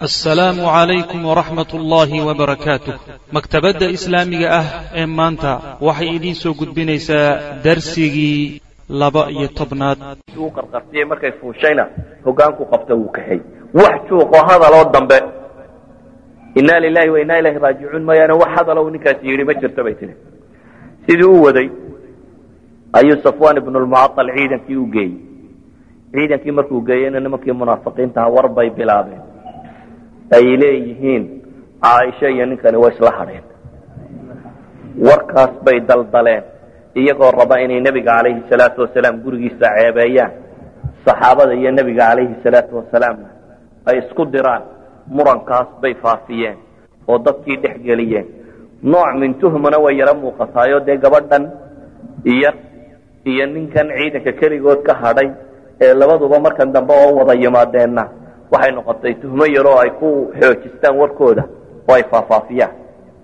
assalaamu calaykum waraxmat ullaahi wabarakaatuh maktabadda islaamiga ah ee maanta waxay idiin soo gudbinaysaa darsigii laba iyo tobnaad uu qarqartiyey markay fuushayna hogaanku qabta wuu kaxay wax juuqoo hadaloo dambe inaa lilahi wa inaa ilahi raajicuun mooyaane wax hadaloo ninkaasi yidhi ma jirto bay tihi sidii u waday ayuu safwan ibnu lmucaal ciidankii u geeyey ciidankii markuu geeyeyna nimankii munaafiqiintaha war bay bilaabeen ay leeyihiin caaisha iyo ninkani way isla hadheen warkaas bay daldaleen iyagoo raba inay nebiga calayhi salaatu wasalaam gurigiisa ceebeeyaan saxaabada iyo nebiga calayhi salaatu wasalaamna ay isku diraan murankaas bay faafiyeen oo dadkii dhex geliyeen nooc min tuhmana way yaro muuqataayo dee gabadhan iyo iyo ninkan ciidanka keligood ka hadhay ee labaduba markan dambe oo wada yimaadeenna waxay noqotay tuhmo yaroo ay ku xoojistaan warkooda oo ay faafaafiyaan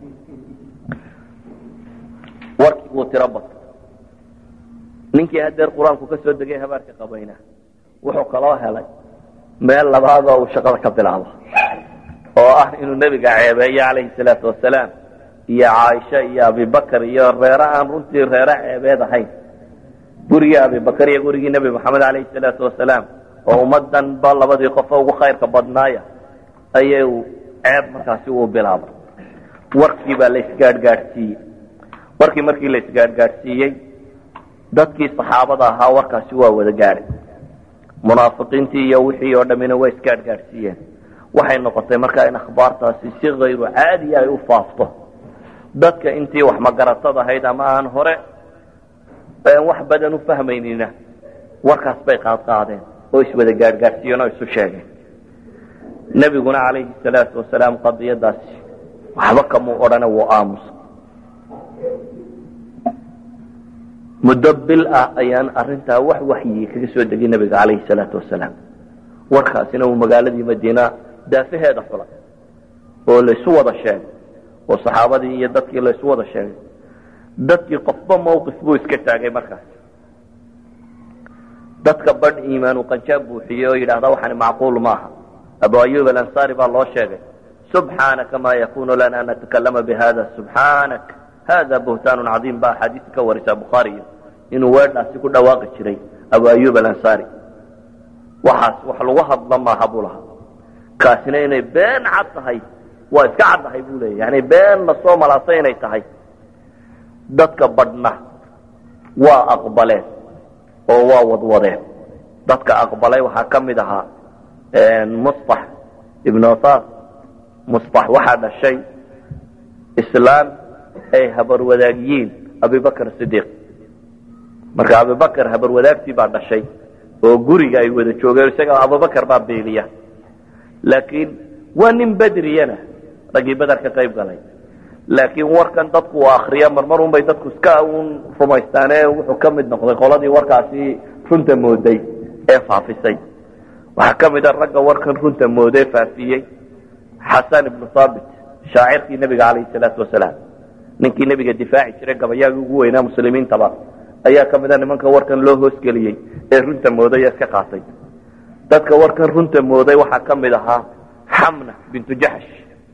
warkii wuu tiro bato ninkii hadeer qur-aanku ka soo degay habaarka qabayna wuxuu kaloo helay meel labaadoo uu shaqada ka bilaabo oo ah inuu nebiga ceebeeyo calayhi salaatu wasalaam iyo caaisha iyo abibakar iyo reere aan runtii reere ceebeed ahayn gurigii abibakar iyo gurigii nebi maxamed calayhi salaatu wasalaam oo ummadan ba labadii qofo ugu khayrka badnaaya ayay ceeb markaasi uu bilaabay warkii baa la isgaadhgaadhsiiyey warkii markii la isgaadhgaadhsiiyey dadkii saxaabada ahaa warkaasi waa wada gaadhay munaafiqiintii iyo wixii oo dhammina waa isgaadhgaadhsiiyeen waxay noqotay markaa in akhbaartaasi si kayru caadiya ay u faafto dadka intii wax magaratada ahayd ama aan hore wax badan u fahmaynina warkaas bay qaadqaadeen oo iswada gaadhgaadhsiiyeen oo isu sheegeen nebiguna calayhi salaatu wasalaam qadiyadaasi waxba kamuu odhane wuu aamusa muddo bil ah ayaan arintaa wax waxyi kaga soo degay nebiga calayhi salaatu wasalaam warkaasina uu magaaladii madiina daafaheeda xulay oo laysu wada sheegay oo saxaabadii iyo dadkii laysu wada sheegay dadkii qofba mawqif buu iska taagay markaas dadka badh iimaanu qanjaab buuxiyey oo yidhaahda waxani macquul maaha abu ayub alansaari baa loo sheegay subxaanaka maa yakunu lana an natakalama bihada subxaanak hada buhtaanu cadiim ba axaadiista ka warisa bukhaariyo inuu weedhaasi ku dhawaaqi jiray abu ayub alansaari waxaas wax lagu hadla maaha buu lahaa kaasina inay been cad tahay waa iska caddahay buu leeya yani been lasoo malaasay inay tahay dadka badhna waa aqbaleen oo waa wadwadeen dadka aqbalay waxaa ka mid ahaa musطax ibn otas musطax waxaa dhashay islaan ay habarwadaagyiin abibakr sidiiq marka abibakr habarwadaagtii baa dhashay oo guriga ay wada joogeen isaga abubakr baa beeliya laakiin waa nin bedriyana raggii beder ka qayb galay laakiin warkan dadku uu akriya marmar un bay dadku iska un rumaystaane wuxuu ka mid noqday qoladii warkaasi runta mooday ee faafisay waxaa ka mid a ragga warkan runta mooday faafiyey xasan ibnu haabit shaacirkii nebiga calayhi salaatu wasalaam ninkii nebiga difaaci jiray gabayaagii ugu weynaa muslimiintaba ayaa ka mid a nimanka warkan loo hoosgeliyey ee runta mooday ee iska qaatay dadka warkan runta mooday waxaa ka mid ahaa xamna bintu jaxsh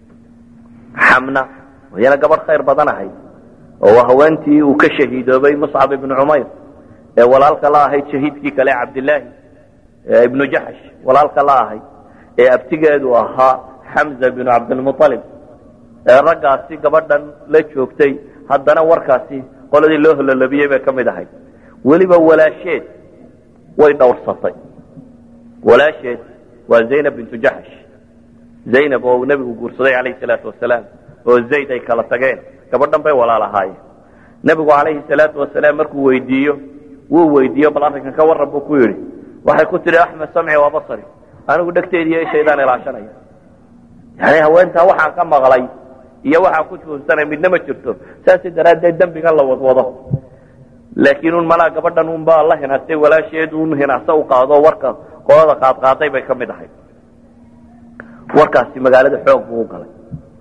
xamna wayana gabadh khayr badan ahayd oo haweentii uu ka shahiidoobay muscab ibnu cumayr ee walaalka la ahayd shahiidkii kale cabdilaahi ibnu jaxsh walaalka la ahayd ee abtigeedu ahaa xamza binu cabdilmualib ee raggaasi gabadhan la joogtay haddana warkaasi qoladii loo hololabiyey bay ka mid ahayd weliba walaasheed way dhowrsatay walaasheed waa zaynab bintu jaxsh zaynab oo nebigu guursaday calayhi salaatu wasalaam oo zayd ay kala tageen gabadhan bay walaal ahaayeen nebigu calayhi salaatu wasalaam markuu weydiiyo wuu weydiiyo bal arrinkan ka warran buu ku yidhi waxay ku tidhi axmed samci waa basari anigu dhegteediiyo ishaydaan ilaashanaya yani haweentaa waxaan ka maqlay iyo waxaan ku juunsanay midna ma jirto saasi daraaddeed dembigan la wadwado laakiin un malaa gabadhan un baa la hinaastay walaasheed un hinaasa u qaado warka qolada qaadqaaday bay ka mid ahay warkaasi magaalada xoog buu u galay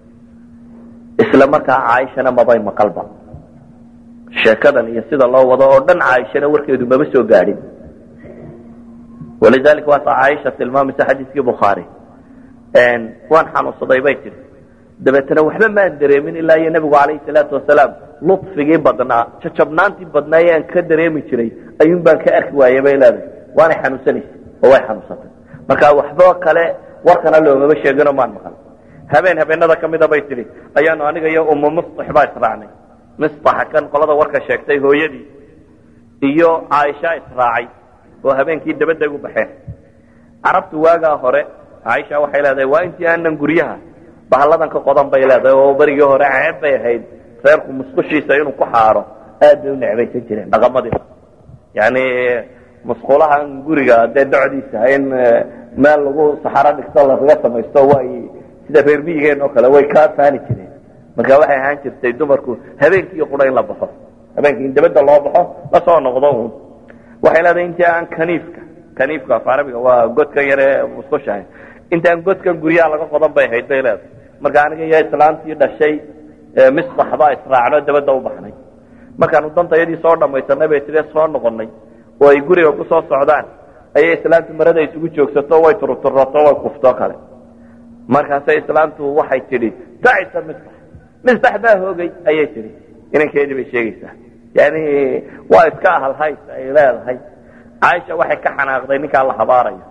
isla markaa caaishana mabay maqalba sheekadan iyo sida loo wado oo dhan caaishana warkeedu maba soo gaadhin walidalika waata caaisha tilmaamaysa xadiiskii bukhaari waan xanuunsaday bay tiri dabeetana waxba maan dareemin ilaa iyo nebigu calayhi salaatu wasalaam ludfigii badnaa jajabnaantii badnaa ee aan ka dareemi jiray ayuun baan ka arki waayay bay leedahay waanay xanuunsanaysay oo way xanuunsatay marka waxba kale warkana loomama sheegino maan maqal habeen habeenada ka mida bay tidhi ayaanu aniga iyo umu mustax baa israacnay mustaxa kan qolada warka sheegtay hooyadii iyo caaisha israacay oo habeenkii dabadday u baxeen carabtu waagaa hore caaisha waxay leedahay waa intii aanan guryaha bahalladan ka qodan bay leedahay oo berigii hore ceeb bay ahayd reerku musqushiisa inuu ku xaaro aad bay u necbaysan jireen dhaqamadii yani musqulahan guriga dee docdiisa in meel lagu saxaro dhigto lagaga samaysto way sida reer miyigeen oo kale way ka faani jireen marka waxay ahaan jirtay dumarku habeenkii qura in la baxo habeenkii in dabadda loo baxo lasoo noqdo un waxay leedahay intii aan kaniifka kaniifka af carabiga waa godkan yare musqushahay intaan godkan guryaha laga qodan bay ahayd bay leedahay marka aniga iyo islaantii dhashay mistax baa israacno dabadda u baxnay markaanu dantayadii soo dhamaysanay bay tire soo noqonay oo ay guriga ku soo socdaan ayay islaantu marada isugu joogsato way turuturato way kufto kale markaasay islaantu waxay tidhi tacisa mistax mistax baa hoogay ayay tidhi inankeedii bay sheegaysaa yani waa iska ahalhays ay leedahay caaisha waxay ka xanaaqday ninkaa la habaaraya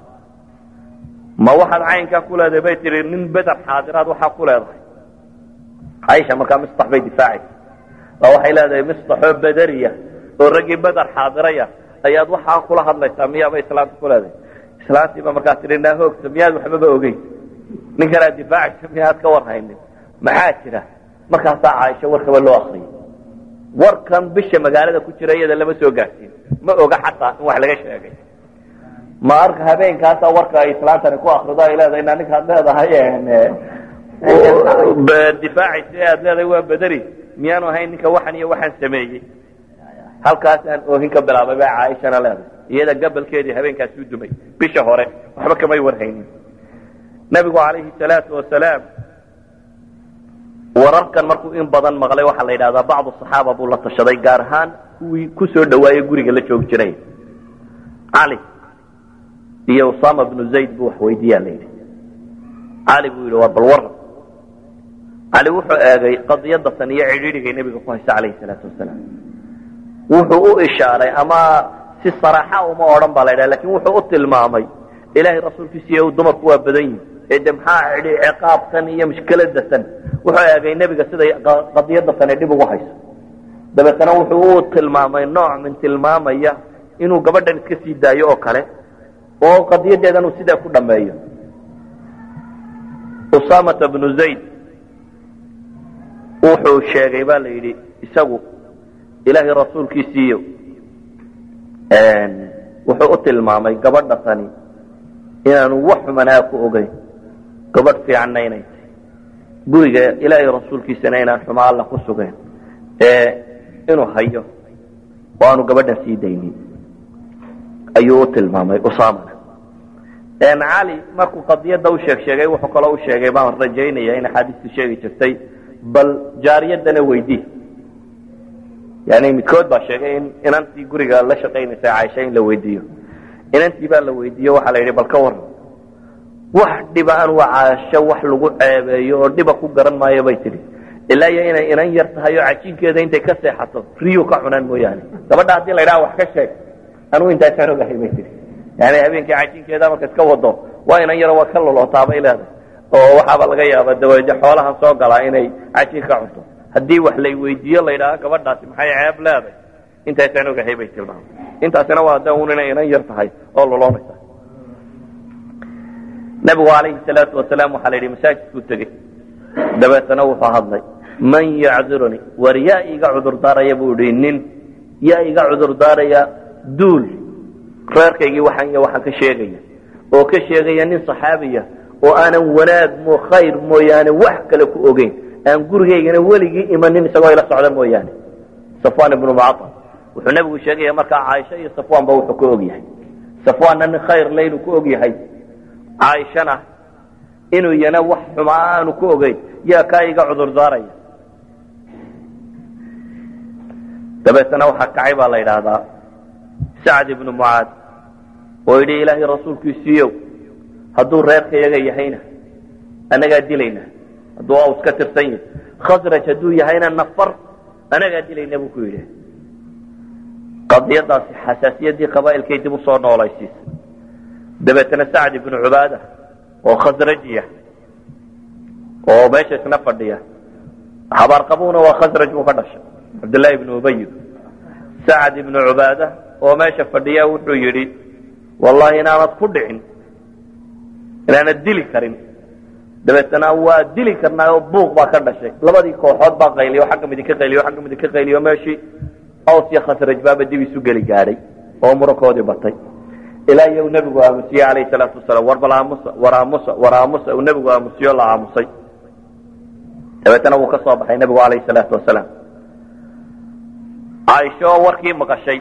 ma waxaad caynkaa ku leedahay bay tihi nin beder xaadiraad waxaa ku leedahay caaisha markaa mistax bay difaacaysa oo waxay leedahay mistaxoo bederiya oo raggii beder xaadiraya ayaad waxaa kula hadlaysaa miyaaba islaanta ku leedahay islaantiiba markaa tihi naa hoogta miyaad waxbaba ogeyn ninkanaad difaacaysa miyaad ka war haynin maxaa jira markaasaa caaisha warkaba loo akriyay warkan bisha magaalada ku jira iyada lama soo gaadhsiin ma oga xataa in wax laga sheegay ma arka habeenkaasa warka ay islaantani ku akrido ay leedahay na ninkaad leedahay difaacaysa ee aad leedahay waa bederi miyaanu ahayn ninka waxan iyo waxaan sameeyey halkaasaan oohin ka bilaabay baa caaishana leedahay iyada gabalkeedii habeenkaasi u dumay bisha hore waxba kamay warhaynin nabigu calayhi salaatu wasalaam wararkan markuu in badan maqlay waxaa la yidhahdaa bacdu saxaaba buu la tashaday gaar ahaan kuwii ku soo dhawaayey guriga la joogi jiray cali iyo usama bnu zayd buu wax weydiiyaa la yidhi cali buu yidhi waa bal waran cali wuxuu eegay qadiyada tan iyo cidhiidhigay nebiga ku haysa calayhi salaatu wasalaam wuxuu u ishaaray ama si saraaxa uma odhan baa la ydhaha lakin wuxuu u tilmaamay ilaahay rasuulkiisiiyo dumarku waa badan yihin ee de maxaa idhi ciqaabtan iyo mushkiladatan wuxuu eegay nebiga siday qadiyada tani dhib ugu hayso dabeetana wuxuu u tilmaamay nooc min tilmaamaya inuu gabadhan iska sii daayo oo kale oo qadiyadeedan uu sidaa ku dhameeyo usamata bnu zayd wuxuu sheegay ba la yidhi isagu ilaahay rasuulkiisiiyo wuxuu u tilmaamay gabadha tani inaanu wax xumanaa ku ogeyn gabadh fiicanna inay tahay guriga ilaahay rasuulkiisana inaan xuma alla ku sugeyn ee inuu hayo oo aanu gabadhan sii daynin ayuu u tilmaamay usamana cali markuu qadiyada u sheeg sheegay wuxuu kaloo u sheegay baan rajaynaya in axaadiistu sheegi jirtay bal jaariyadana weydii yani midkood baa sheegay in inantii guriga la shaqaynaysa caaisha in la weydiiyo inantii baa la weydiiyo waxaa la yidhi bal ka waran wax dhiba aan waa caasho wax lagu ceebeeyo oo dhiba ku garan maayo bay tidhi ilaa iyo inay inan yar tahay oo cajiinkeeda intay ka seexato riyu ka cunaan mooyaane gabadha haddii la ydhaha wax ka sheeg anugu intaasaan ogahay bay tihi yani habeenkii cajiinkeeda marka iska wado waa inan yaro waa ka lolootaa bay leedahay oo waxaaba laga yaaba dawaje xoolahan soo galaa inay cajiin ka cunto haddii wax lay weydiiyo la ydhaha gabadhaasi maxay ceeb leedahay intaasaan ogahay bay tilmaamay intaasina waa da un inay inan yar tahay oo loloonaysa nabigu calayhi salaatu wasalaam waxaa la yidhi masaajidkuu tegey dabeetana wuxuu hadlay man yacdiruni war yaa iga cudur daaraya buu idhi nin yaa iga cudur daaraya duul reerkaygii waxaan iyo waxaan ka sheegaya oo ka sheegaya nin saxaabiya oo aanan wanaag mo khayr mooyaane wax kale ku ogeyn aan gurigaygana weligii imanin isagoo ila socda mooyaane safwan ibnu mucaa wuxuu nabigu sheegaya markaa caaisha iyo safwanba wuxuu ka og yahay safwanna nin khayr le inuu ku og yahay caaishana inuu yana wax xumaa aanu ku ogeyn yaa kaa iga cudur daaraya dabeetana waxaa kacay baa la yidhaahdaa sacd ibnu mucaad oo yidhi ilaahay rasuulkiisiiyow hadduu reerkayaga yahayna annagaa dilayna hadduu aws ka tirsan yahay khasraj hadduu yahayna nafar anagaa dilayna buu ku yidhi qadiyadaasi xasaasiyaddii qabaa'ilkay dib usoo noolaysiisa dabeetana sacd ibnu cubaada oo khasrajiya oo meesha isna fadhiya habaarqabuuna waa khasraj buu ka dhashay cabdullaahi ibnu ubay sacd ibnu cubaada oo meesha fadhiya wuxuu yidhi wallahi inaanad ku dhicin inaanad dili karin dabeetana waa dili karnaa oo buuq baa ka dhashay labadii kooxood baa qayliyo xagga midi ka qayliyo xagga midi ka qayliyo meeshii aws iyo khasraj baaba dib isu geli gaadhay oo murankoodii batay ilaa iyo uu nebigu aamusiyey calayhi salaatu wasalaam war bal aamusa war aamusa war aamusa uu nebigu aamusiyo la aamusay dabeetana wuu ka soo baxay nebigu calayhi salaatu wasalaam caaisho oo warkii maqashay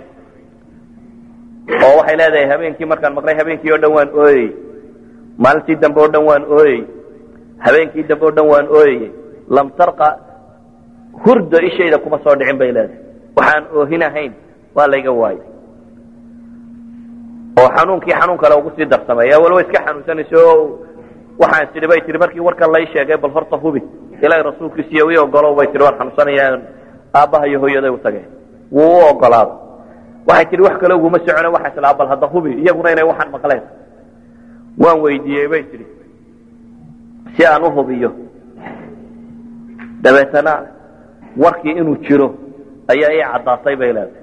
oo waxay leedahay habeenkii markaan maqlay habeenkii oo dhan waan ooyey maalintii dambe oo dhan waan ooyey habeenkii dambe o dhan waan ooyeyey lam tarqa hurdo ishayda kuma soo dhicin bay leedahay waxaan oohin ahayn waa layga waayay oo xanuunkii xanuun kale ugu sii darsamay waliba iska xanuunsanayso oo waxaan tidhi bay tihi markii warkan lay sheegay bal horta hubi ilaahay rasuulkiisiiyo ii ogolow bay tihi waan xanuunsanayaan aabbaha iyo hooyaday u tageen wuu u ogolaaday waxay tihi wax kale uguma socone waxaa islaa bal hadda hubi iyaguna inay waxaan maqleen waan weydiiyey bay tihi si aan u hubiyo dabeetana warkii inuu jiro ayaa ii caddaatay bay leedahay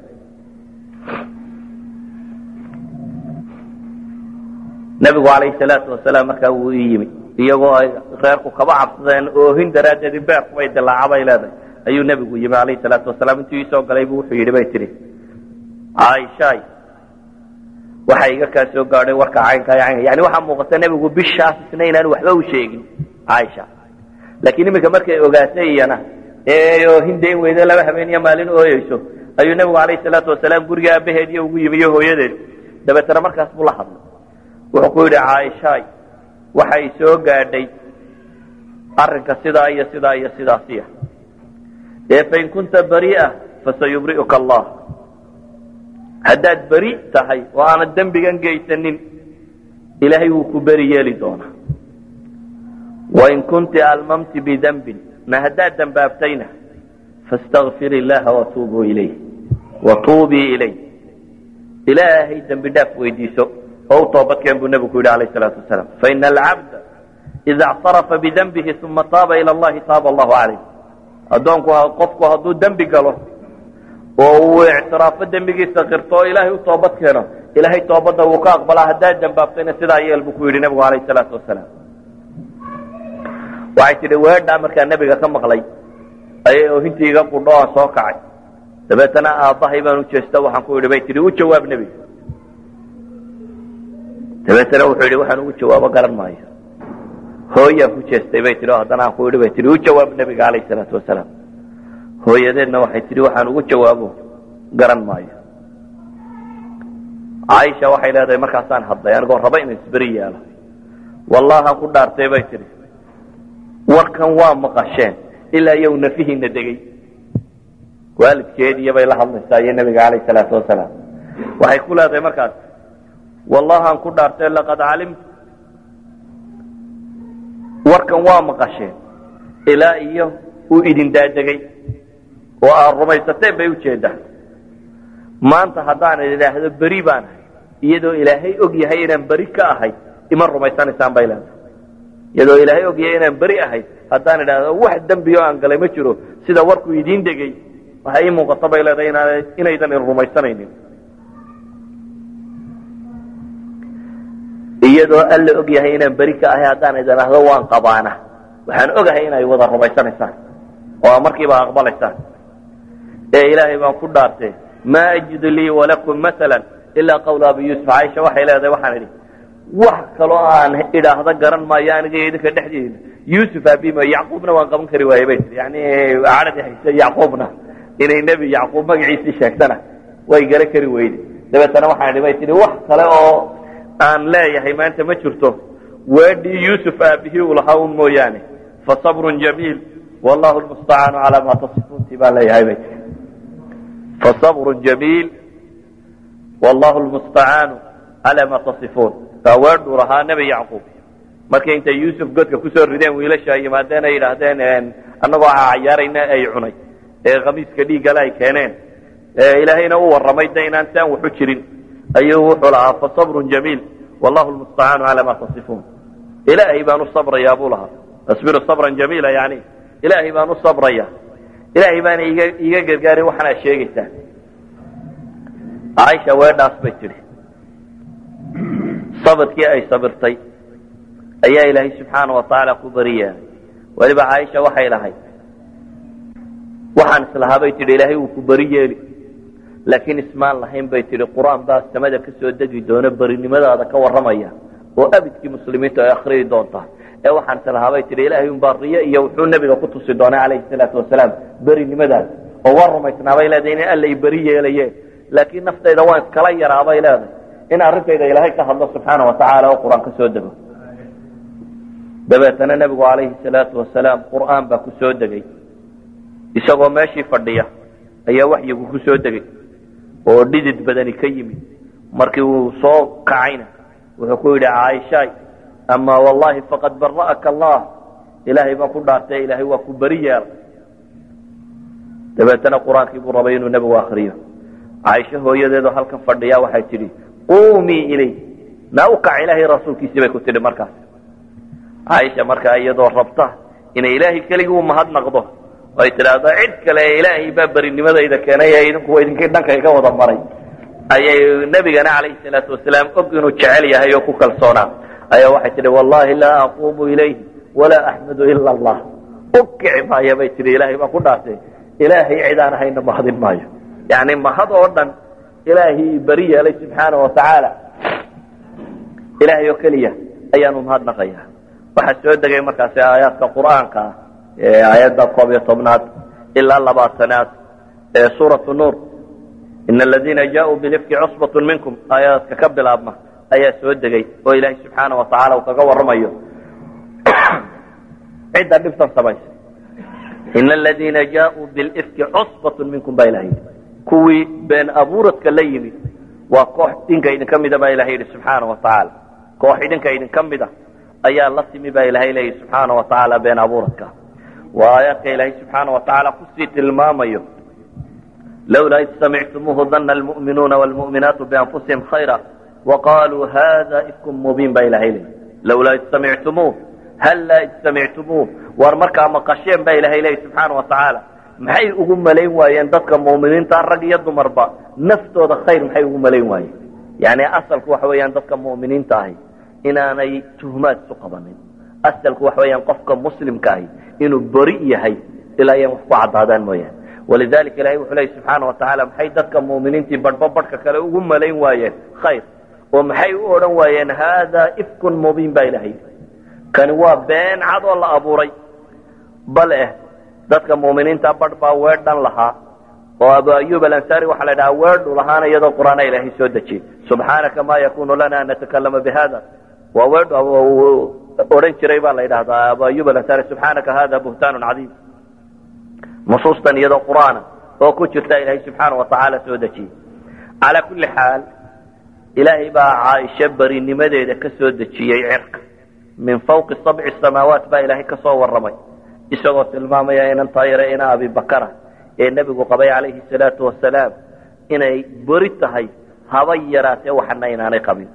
nebigu calayhi salaatu wasalaam markaa wuu ii yimi iyagoo ay reerku kaba cabsadeen oohin daraaddeedii beerku bay dilaaca bay leedahay ayuu nebigu yimi calayhi salaatu wasalaam intuu iisoo galay buu wuxuu yidhi bay tihi caaishaay waxa iga kaa soo gaadhay warka caynka caynka yani waxaa muuqata nebigu bishaas isna inaan waxba u sheegin caaisha laakiin iminka markay ogaatay iyana ee oohin dayn weyde laba habeen iyo maalin ooyeyso ayuu nebigu calayhi salaatu wasalaam guriga aabaheediyo ugu yimi iyo hooyadeed dabeetana markaas buu la hadlay wuxuu ku yidhi caaishaay waxay soo gaadhay arrinka sidaa iyo sidaa iyo sidaasiya ee fain kunta bari'a fasayubri'uka allah haddaad beri tahay oo aanad dembigan geysanin ilaahay wuu ku beri yeeli doonaa wain kunti almamti bidembin ma haddaad dembaabtayna fastakfir illaha watuubuu ilayh watuubii ilayh ilaahay dembi dhaaf weydiiso oo u toobadkeen buu nebigu ku yidhi alayh salaatu wasalaam faina alcabda ida اctarafa bidembihi uma taaba ila allahi taaba allahu calayh addoonku qofku hadduu dembi galo oo uu ictiraafo dembigiisa qirto oo ilaahay u toobad keeno ilaahay toobadda wuu ka aqbalaa haddaad dembaabtayna sidaa yeel buu ku yidhi nebigu alayh salaatu wasalaam waxay tidhi weedhaa markaa nebiga ka maqlay ayay oohintii iga qudho aan soo kacay dabeetana aabbahay baan u jeesta waxaan ku yidhi bay tihi u jawaab nebiga dabeetana wuxuu yidhi waxaan ugu jawaabo garan maayo hooyaan ku jeestay bay tihi oo haddana aan ku yidhi bay tihi u jawaab nebiga calayh salaatu wasalaam hooyadeedna waxay tihi waxaan ugu jawaabo garan maayo caaisha waxay leedahay markaasaan hadlay anigoo raba inaan isberi yeelo wallahan ku dhaartay bay tihi warkan waa maqasheen ilaa iyow nafihiina degay waalidkeediiyo bay la hadlaysaa iyo nebiga calayh salaatu wasalaam waxay ku leedahay markaas wallahan ku dhaartay laqad calimtu warkan waa maqasheen ilaa iyo uu idin daadegay oo aad rumaysateen bay ujeedaa maanta haddaan idhaahdo beri baan ahay iyadoo ilaahay og yahay inaan beri ka ahay ima rumaysanaysaan bay leedahay iyadoo ilaahay og yahay inaan beri ahay haddaan idhaahdo wax dembiyo aan galay ma jiro sida warku idiin degay waxay ii muuqato bay leedahay inaan inaydan in rumaysanaynin iyadoo alla og yahay inaan beri ka ahay haddaan idhaahdo waan qabaana waxaan ogahay inay wada rumaysanaysaan oo markiiba aqbalaysaan ee ilaahay baan ku dhaartay maa ajidu lii walakum maala ilaa qawla abi yuusuf caaisha waxay leedahay waxaan idhi wax kaloo aan idhaahdo garan maayo aniga iyo idinka dhexdeeda yuusuf aabima yacquubna waan qaban kari waayey bay tii yani cadhadii hayse yacquubna inay nebi yacquub magaciisii sheegtana way garan kari weyde dabeetana waxaan idhi bay tihi wax kale oo aan leeyahay maanta ma jirto weedhii yuusuf aabihii uu lahaa un mooyaane fasabrun jamiil wallahu lmustacaanu calaa maa tasifuunti baan leeyahay bay tii fasabrun jamiil wallahu lmustacaanu calaa maa tasifuun waa weedhuu lahaa nebi yacquub markay intay yuusuf godka kusoo rideen wiilasha ay yimaadeen ay yidhaahdeen annagoo cayaarayna ay cunay ee khamiiska dhiiggale ay keeneen ilaahayna u warramay de inaan saan waxu jirin ayuu wuxuu lahaa fasabrun jamiil wallahu lmustacaanu calaa ma tasifuun ilaahay baan u sabrayaa buu lahaa asbiru sabran jamiila yani ilaahay baan u sabraya ilaahay baana iga iga gargaarin waxaan aad sheegaysaa caaisha weedhaas bay tidhi sabirkii ay sabirtay ayaa ilaahay subxaana wa tacaala ku bari yeelay weliba caaisha waxay lahayd waxaan islahaa bay tidhi ilaahay wuu ku beri yeeli laakiin ismaan lahayn bay tidhi qur-aan baa samada ka soo degi doona berinimadaada ka warramaya oo abidkii muslimiintu ay akhriyi doontaa ee waxaan islahaa bay tidhi ilaahay unbaa riyo iyo wuxuu nebiga ku tusi doonay calayhi salaatu wasalaam berinimadaada oo waa rumaysnaabay leedahay in alla i beri yeelaye laakiin naftayda waan iskala yaraabay leedahay in arrintayda ilaahay ka hadlo subxaana wa tacaala oo qur-aan ka soo dego dabeetana nebigu calayhi salaatu wasalaam qur'aan baa ku soo degay isagoo meeshii fadhiya ayaa waxyigu ku soo degay oo dhidid badani ka yimid markii uu soo kacayna wuxuu ku yidhi caaishaay ama wallahi faqad bara'aka allah ilaahay baan ku dhaartay ilaahay waa ku beri yeelay dabeetana qur-aankii buu rabay inuu nebigu akriyo caaisho hooyadeedoo halkan fadhiya waxay tidhi qumii ilay naa u kac ilaahay rasuulkiisii bay ku tidhi markaas caaisha markaa iyadoo rabta inay ilaahay keligii u mahadnaqdo ay tidhaahdo cid kale ilaahay baa berinimadayda keenay ee idinku idinkii dhanka iga wada maray ayay nebigana calayhi salaatu wasalaam og inuu jecel yahay oo ku kalsoonaa ayaa waxay tidhi wallahi laa aquumu ilayhi walaa axmadu ila allah u kici maaya bay tihi ilaahay baan ku dhaartay ilaahay cid aan ahayna mahadin maayo yani mahad oo dhan ilaahay beri yeelay subxaana wa tacaala ilaahay oo keliya ayaanu mahadnaqaya waxaa soo degay markaasi aayaadka qur'aanka ah ee aayadda koob iyo tobnaad ilaa labaatanaad ee suuratu nuur ina aladiina jaauu bilifki cusbatun minkum aayaadka ka bilaabma ayaa soo degay oo ilaahay subxaana wa tacaala uu kaga warramayo cidda dhibtan samaysay ina aladiina jaauu bilifki cusbatun minkum baa ilaha yidhi kuwii been abuuradka la yimid waa koox idinka idinka mida baa ilahay yidhi subxaana wa tacaala koox idinka idinka mida ayaa la timi baa ilahay leeyahy subxaana wa tacaala been abuuradka waa aayaadka ilaahay subxaana wa tacaala kusii tilmaamayo lawlaa id samictumuuhu dana almu'minuuna waalmu'minaatu bianfusihim khayra waqaaluu hada ifkum mubiin baa ilahay leeyay lawlaa id samictumuuh hallaa id samictumuuh waar markaa maqasheen baa ilahay leeyay subxaana wa tacaala maxay ugu malayn waayeen dadka mu'miniinta rag iyo dumarba naftooda khayr maxay ugu malayn waayeen yani asalku waxa weeyaan dadka mu'miniinta ahi inaanay tuhmaad isu qabanin asalku waxa weeyaan qofka muslimka ahi inuu beri yahay ilaa ayaan wax ku caddaadaan mooyaane walidalika ilahay wuxuu leeyay subxaana wa tacaala maxay dadka mu'miniintii badhba badhka kale ugu malayn waayeen khayr oo maxay u odhan waayeen haadaa ifkun mubiin baa ilahay kani waa been cad oo la abuuray bal eh dadka mu'miniinta badh baa weedhan lahaa oo abu ayub alansari waxaa la dhahaa weedhu lahaana iyadoo qur'aana ilaahay soo dejiyey subxaanaka ma yakunu lana an natakalama bihada waa weedhu odhan jiray baa la yidhahdaa abu ayub alansari subxaanaka hada buhtaanun cadiim nusuustan iyadoo qur'aana oo ku jirta ilaahay subxaana wa tacaala soo dejiyey calaa kulli xaal ilaahay baa caaisho berinimadeeda ka soo dejiyey cirka min fawqi sabci samaawaat baa ilaahay ka soo warramay isagoo tilmaamaya inan taayare ina abibakara ee nebigu qabay calayhi salaatu wasalaam inay beri tahay haba yaraatee waxana inaanay qabin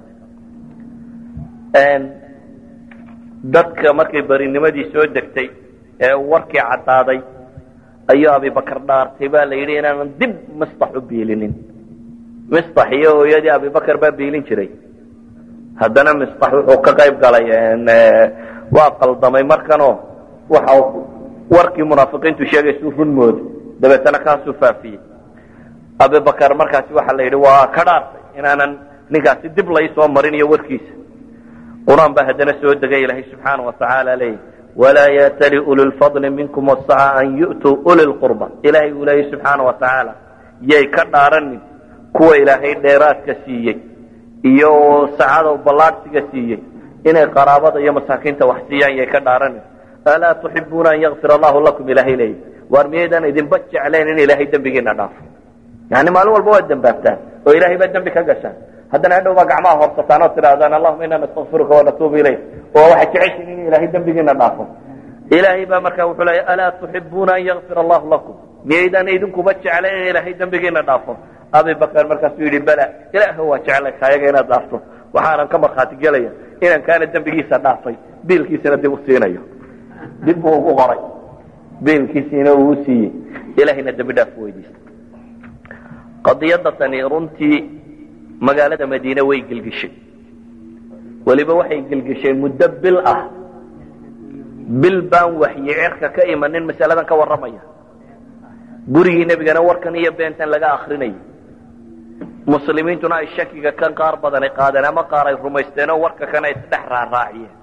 dadka markay berinimadii soo degtay ee warkii caddaaday ayuu abibakar dhaartay baa la yidhi inaanan dib mistax u biilinin mistax iyo hooyadii abibakar baa biilin jiray haddana mistax wuxuu ka qayb galay waa qaldamay markanoo waxa warkii munaafiqiintu sheegaysuu run mooday dabeetana kaasuu faafiyey abibakar markaasi waxaa la yidhi waa ka dhaartay inaanan ninkaasi dib laysoo marin iyo warkiisa qur-aan baa haddana soo degay ilaahay subxaana wa tacaala leeyahy walaa yatali uli lfadli minkum wasaca an yu'tuu uli lqurba ilaahay uu leeyay subxaana wa tacaala yay ka dhaaranin kuwa ilaahay dheeraadka siiyey iyo sacada ballaadhsiga siiyey inay qaraabada iyo masaakiinta wax siiyaan yay ka dhaaranin alaa tuxibuuna an yakfir allahu lakum ilaahay leeyahy waar miyaydaan idinba jeclayn in ilaahay dembigiina dhaafo yani maalin walba waad dembaabtaan oo ilaahay baa dembi ka gashaan haddana hadhow baa gacmaha horsataan oo tidhaahdaan allahuma inaa nastakfiruka wanatuubu ilayk oo waxay jeceshiin in ilaahay dembigiina dhaafo ilaahay baa markaa wuxuu leeya alaa tuxibuuna an yakfir allahu lakum miyaydaan idinkuba jeclay in ilaahay dembigiina dhaafo abi bakar markaasuu yidhi bala ilaah waa jeclay kaayaga inaad dhaafto waxaanan ka markhaati gelaya inaan kaana dembigiisa dhaafay biilkiisana dib u siinayo dib buu ugu qoray biilkiisiina uu u siiyey ilahayna dembi dhaaf weydiistay qadiyadda tani runtii magaalada madiine way gelgeshay weliba waxay gelgeshay muddo bil ah bil baan waxyi cerka ka imanin masaladan ka warramaya gurigii nebigana warkan iyo beentan laga akrinayay muslimiintuna ay shakiga kan qaar badanay qaadeen ama qaar ay rumaysteenoo warka kan ay isdhex raaraaciyeen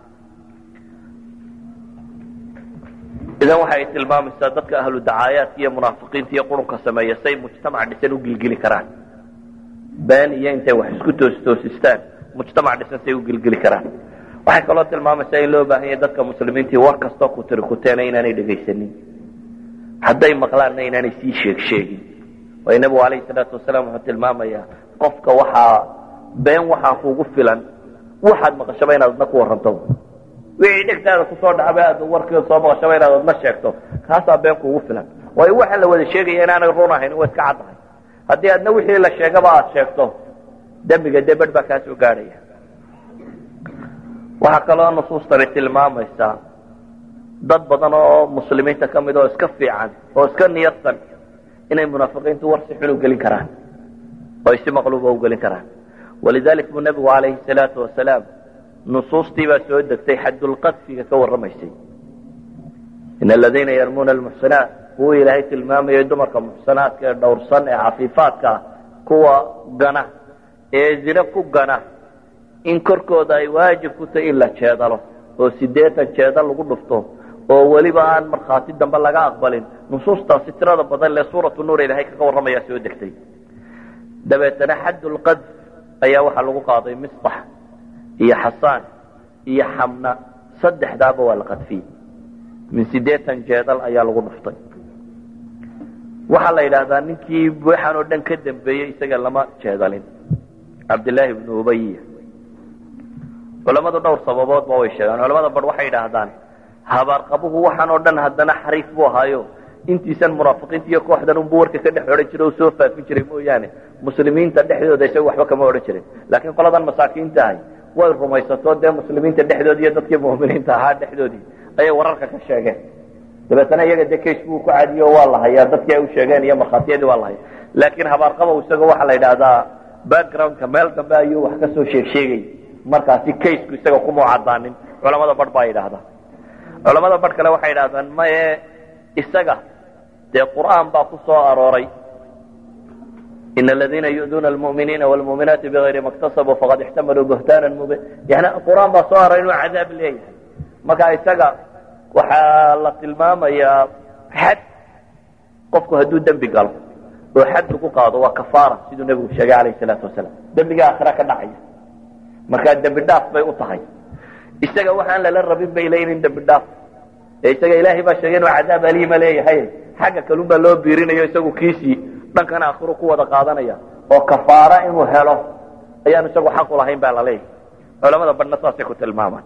idan waxa ay tilmaamaysaa dadka ahlu dacaayaadka iyo munaafiqiinta iyo qurunka sameeya say mujtamac dhisan u gilgeli karaan been iyo intay wax isku toostoosistaan mujtamac dhisan say u gilgeli karaan waxay kaloo tilmaamaysaa in loo baahan yahay dadka muslimiintii war kastoo ku tiri kuteena inaanay dhegaysanin hadday maqlaanna inaanay sii sheeg sheegin waayo nebigu alayhi salaatu wasalaam wuxuu tilmaamayaa qofka waxaa been waxaa kugu filan waxaad maqashaba inaad adna ku warranto wixii dhegtaada kusoo dhacba aad warkeeda soo maqashaba inaad adna sheegto kaasaa been kugu filan waayo waxa la wada sheegaya inaanay run ahayn waa iska caddahay haddii adna wixii la sheegaba aad sheegto dembiga dee bedh baa kaa soo gaadhaya waxaa kaloo nusuustani tilmaamaysaa dad badan oo muslimiinta ka mid oo iska fiican oo iska niyadsan inay munaafiqiintu war si xun u gelin karaan oo ay si maqluuba u gelin karaan walidalik buu nebigu calayhi salaatu wasalaam nusuustii baa soo degtay xaddulqadfiga ka warramaysay in aladiina yarmuuna almuxsanaat kuwa ilaahay tilmaamayay dumarka muxsanaadka ee dhowrsan ee cafiifaadka ah kuwa gana ee zine ku gana in korkooda ay waajib ku tahay in la jeedalo oo sideetan jeedal lagu dhufto oo weliba aan markhaati dambe laga aqbalin nusuustaasi tirada badan lee suuratu nuur ilaahay kaga warramayaa soo degtay dabeetana xaddulqadf ayaa waxaa lagu qaaday misbax iyo xasaan iyo xamna saddexdaaba waa la qadfiyey min sideetan jeedal ayaa lagu dhuftay waxaa la yidhaahdaa ninkii waxaan oo dhan ka dambeeyey isaga lama jeedalin cabdillaahi ibnu ubayiya culamadu dhowr sababoodba way sheegaan culamada bar waxay yidhaahdaan habaarqabuhu waxaan oo dhan haddana xariif buu ahaayo intiisan munaafiqiinta iyo kooxdan unbu warka ka dhex odhan jiray oo soo faafin jiray mooyaane muslimiinta dhexdooda isaga waxba kama odhan jirin laakiin qoladan masaakiinta ahay way rumaysato dee muslimiinta dhexdoodi iyo dadkii mu'miniinta ahaa dhexdoodii ayay wararka ka sheegeen dabeetana iyaga dee kays buu ku cadiyo waa la hayaa dadkii ay u sheegeen iyo markhaatiyadii waa la haya laakiin habaarqabow isaga waxaa la yidhaahdaa backgroundka meel dambe ayuu wax kasoo sheeg sheegay markaasi kaysku isaga kumau cadaanin culamada bar baa yidhaahdaa culamada bar kale waxay yidhahdaan maye isaga dee qur'aan baa ku soo arooray in aladiina yu'duuna almu'miniina wlmu'minaati bigayri ma ktasabuu faqad ixtamaluu buhtaana mubin yani qur'aan baa soo arooray inuu cadaab leeyahay marka isaga waxaa la tilmaamayaa xad qofku hadduu dembi galo oo xad lagu qaado waa kafaara siduu nebigu sheegay alayh salaatu wasalaam dembiga aakhira ka dhacaya markaa dembi dhaaf bay u tahay isaga waxaan lala rabin bay leeyihin dembi dhaaf ee isaga ilaahay baa sheegay inuu cadaab aliima leeyahay xagga kalun baa loo biirinayo isagu kiisii dhankan aakhiro ku wada qaadanaya oo kafaara inuu helo ayaan isagu xaq u lahayn baa la leeyahay culamada badhna saasay ku tilmaamaan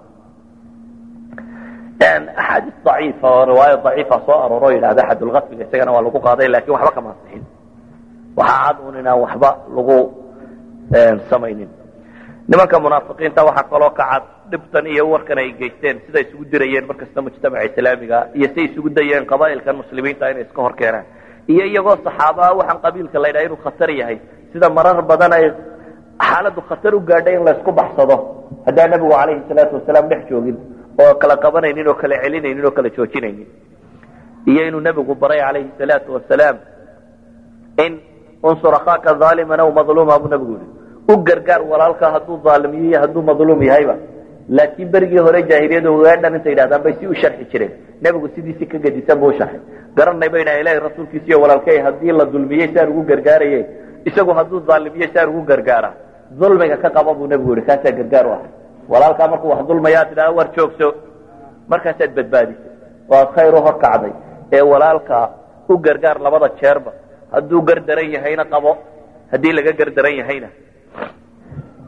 axaadiis daciifa oo riwaayo daciifa soo arooro yidhahda xadulkadfiga isagana waa lagu qaaday lakin waxba kama ansixin waxaa cad un inaan waxba lagu samaynin nimanka munaafiqiinta waxaa kaloo ka cad dhibtan iyo warkan ay geysteen siday isugu dirayeen markasta mujtamaca islaamiga iyo say isugu dayeen qabaa'ilkan muslimiinta inay iska hor keenaan iyo iyagoo saxaabaa waxaan qabiilka la ydhaha inuu khatar yahay sida marar badan ay xaaladdu khatar u gaadhay in laysku baxsado haddaan nebigu calayhi salaatu wasalaam dhex joogin oo kala qabanaynin oo kala celinaynin oo kala joojinaynin iyo inuu nebigu baray calayhi salaatu wasalaam in unsur akhaaka aaliman aw madluuma buu nebigu yihi u gargaar walaalka hadduu aalimiyo iyo hadduu madluum yahayba laakiin berigii hore jaahiliyada weedhan intay yidhahdaan bay si u sharxi jireen nebigu sidiisi ka gedisan buu usharxay garanay bay dhaha ilahi rasuulkiisa iyo walaalkey haddii la dulmiyey saan ugu gargaaraye isagu hadduu aalimiyo saan ugu gargaara dulmiga ka qaba buu nebigu yihi kaasaa gargaar u ahay walaalkaa markuu wax dulmayaa tidhahda war joogso markaasaad badbaadisay oo aad khayr u horkacday ee walaalka u gargaar labada jeerba hadduu gardaran yahayna qabo haddii laga gardaran yahayna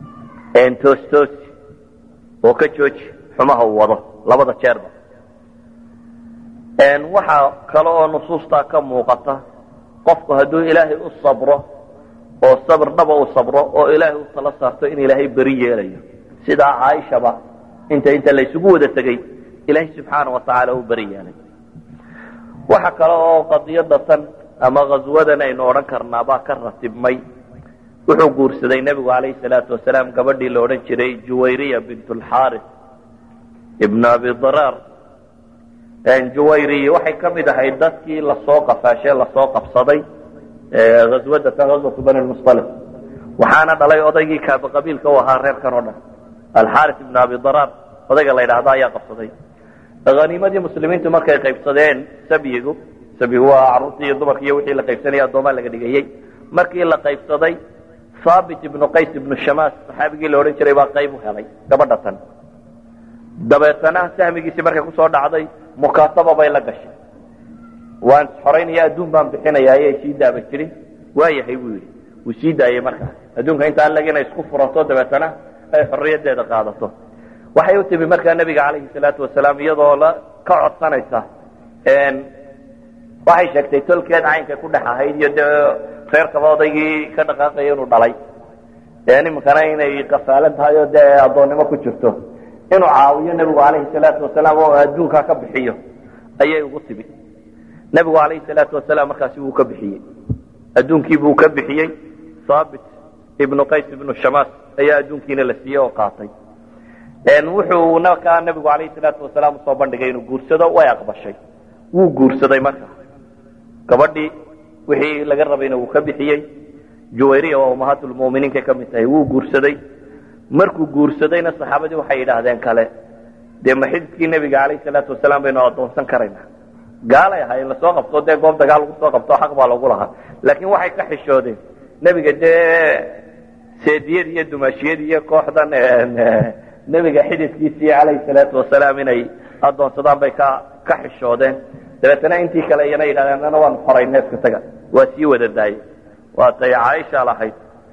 toostoosi oo ka jooji xumaha uu wado labada jeerba waxaa kale oo nusuustaa ka muuqata qofku hadduu ilaahay u sabro oo sabr dhaba u sabro oo ilaahay u tala saarto in ilaahay beri yeelayo sidaa caaishaba inta inta laysugu wada tegey ilaahay subxaana wa tacaala u beri yeelay waxa kale oo qadiyada tan ama ghaswadan aynu odhan karnaabaa ka ratibmay wuxuu guursaday nebigu calayhi salaatu wasalaam gabadhii la odhan jiray juwayriya bint lxaaris ibn abi daraar juwayriya waxay ka mid ahayd dadkii lasoo qafaashee lasoo qabsaday ghaswada tan ghaswatu bani lmustalif waxaana dhalay odaygii kaaba qabiilka u ahaa reerkan oo dhan alxaaris ibn abi daraar odayga la yidhaahdo ayaa qabsaday haniimadii muslimiintu markay qaybsadeen sabyigu sabyigu waa caruurtii iyo dumarki iyo wixii la qaybsanaya addoomaa laga dhigayey markii la qaybsaday haabit ibnu qays ibnu shamaas saxaabigii la odhan jiray baa qayb u helay gabadha tan dabeetana sahmigiisii markay kusoo dhacday mukaataba bay la gashay waan xoraynaya adduun baan bixinaya ayay sii daaba jirin waayahay buu yidhi wuu sii daayey markaa adduunka intaan lag inay isku furato dabeetana ay xorriyadeeda qaadato waxay u timi markaa nebiga calayhi salaatu wasalaam iyadoo la ka codsanaysa waxay sheegtay tolkeed caynkay ku dhex ahayd iyo dee reerkaba odaygii ka dhaqaaqaya inuu dhalay iminkana inay qafaalan tahay oo dee addoonnimo ku jirto inuu caawiyo nebigu calayhi salaatu wasalaam oo adduunkaa ka bixiyo ayay ugu timi nebigu calayhi salaatu wasalaam markaasi wuu ka bixiyey adduunkii buu ka bixiyey haabit ibnu qays ibnu shamaas ayaa adduunkiina la siiyey oo qaatay wuxuu markaa nebigu calayhi salaatu wasalaam usoo bandhigay inuu guursado way aqbashay wuu guursaday marka gabadhii wixii laga rabayna wuu ka bixiyey juwayriya waa ummahaatulmuminiinkay ka mid tahay wuu guursaday markuu guursadayna saxaabadii waxay yidhaahdeen kale dee ma xididkii nebiga calayhi salaatu wasalaam baynu addoonsan karaynaa gaalay ahaayeen lasoo qabto dee goob dagaal lagu soo qabto xaq baa lagu lahaa laakiin waxay ka xishoodeen nebiga dee seediyad iyo dumaashiyad iyo kooxdan nebiga xididkiisii calayhi salaatu wasalaam inay addoonsadaan bay ka ka xishoodeen dabeetana intii kale iyana yidhahdeen ana waanu xoray neefka taga waa sii wada daayey waatay caaisha lahayd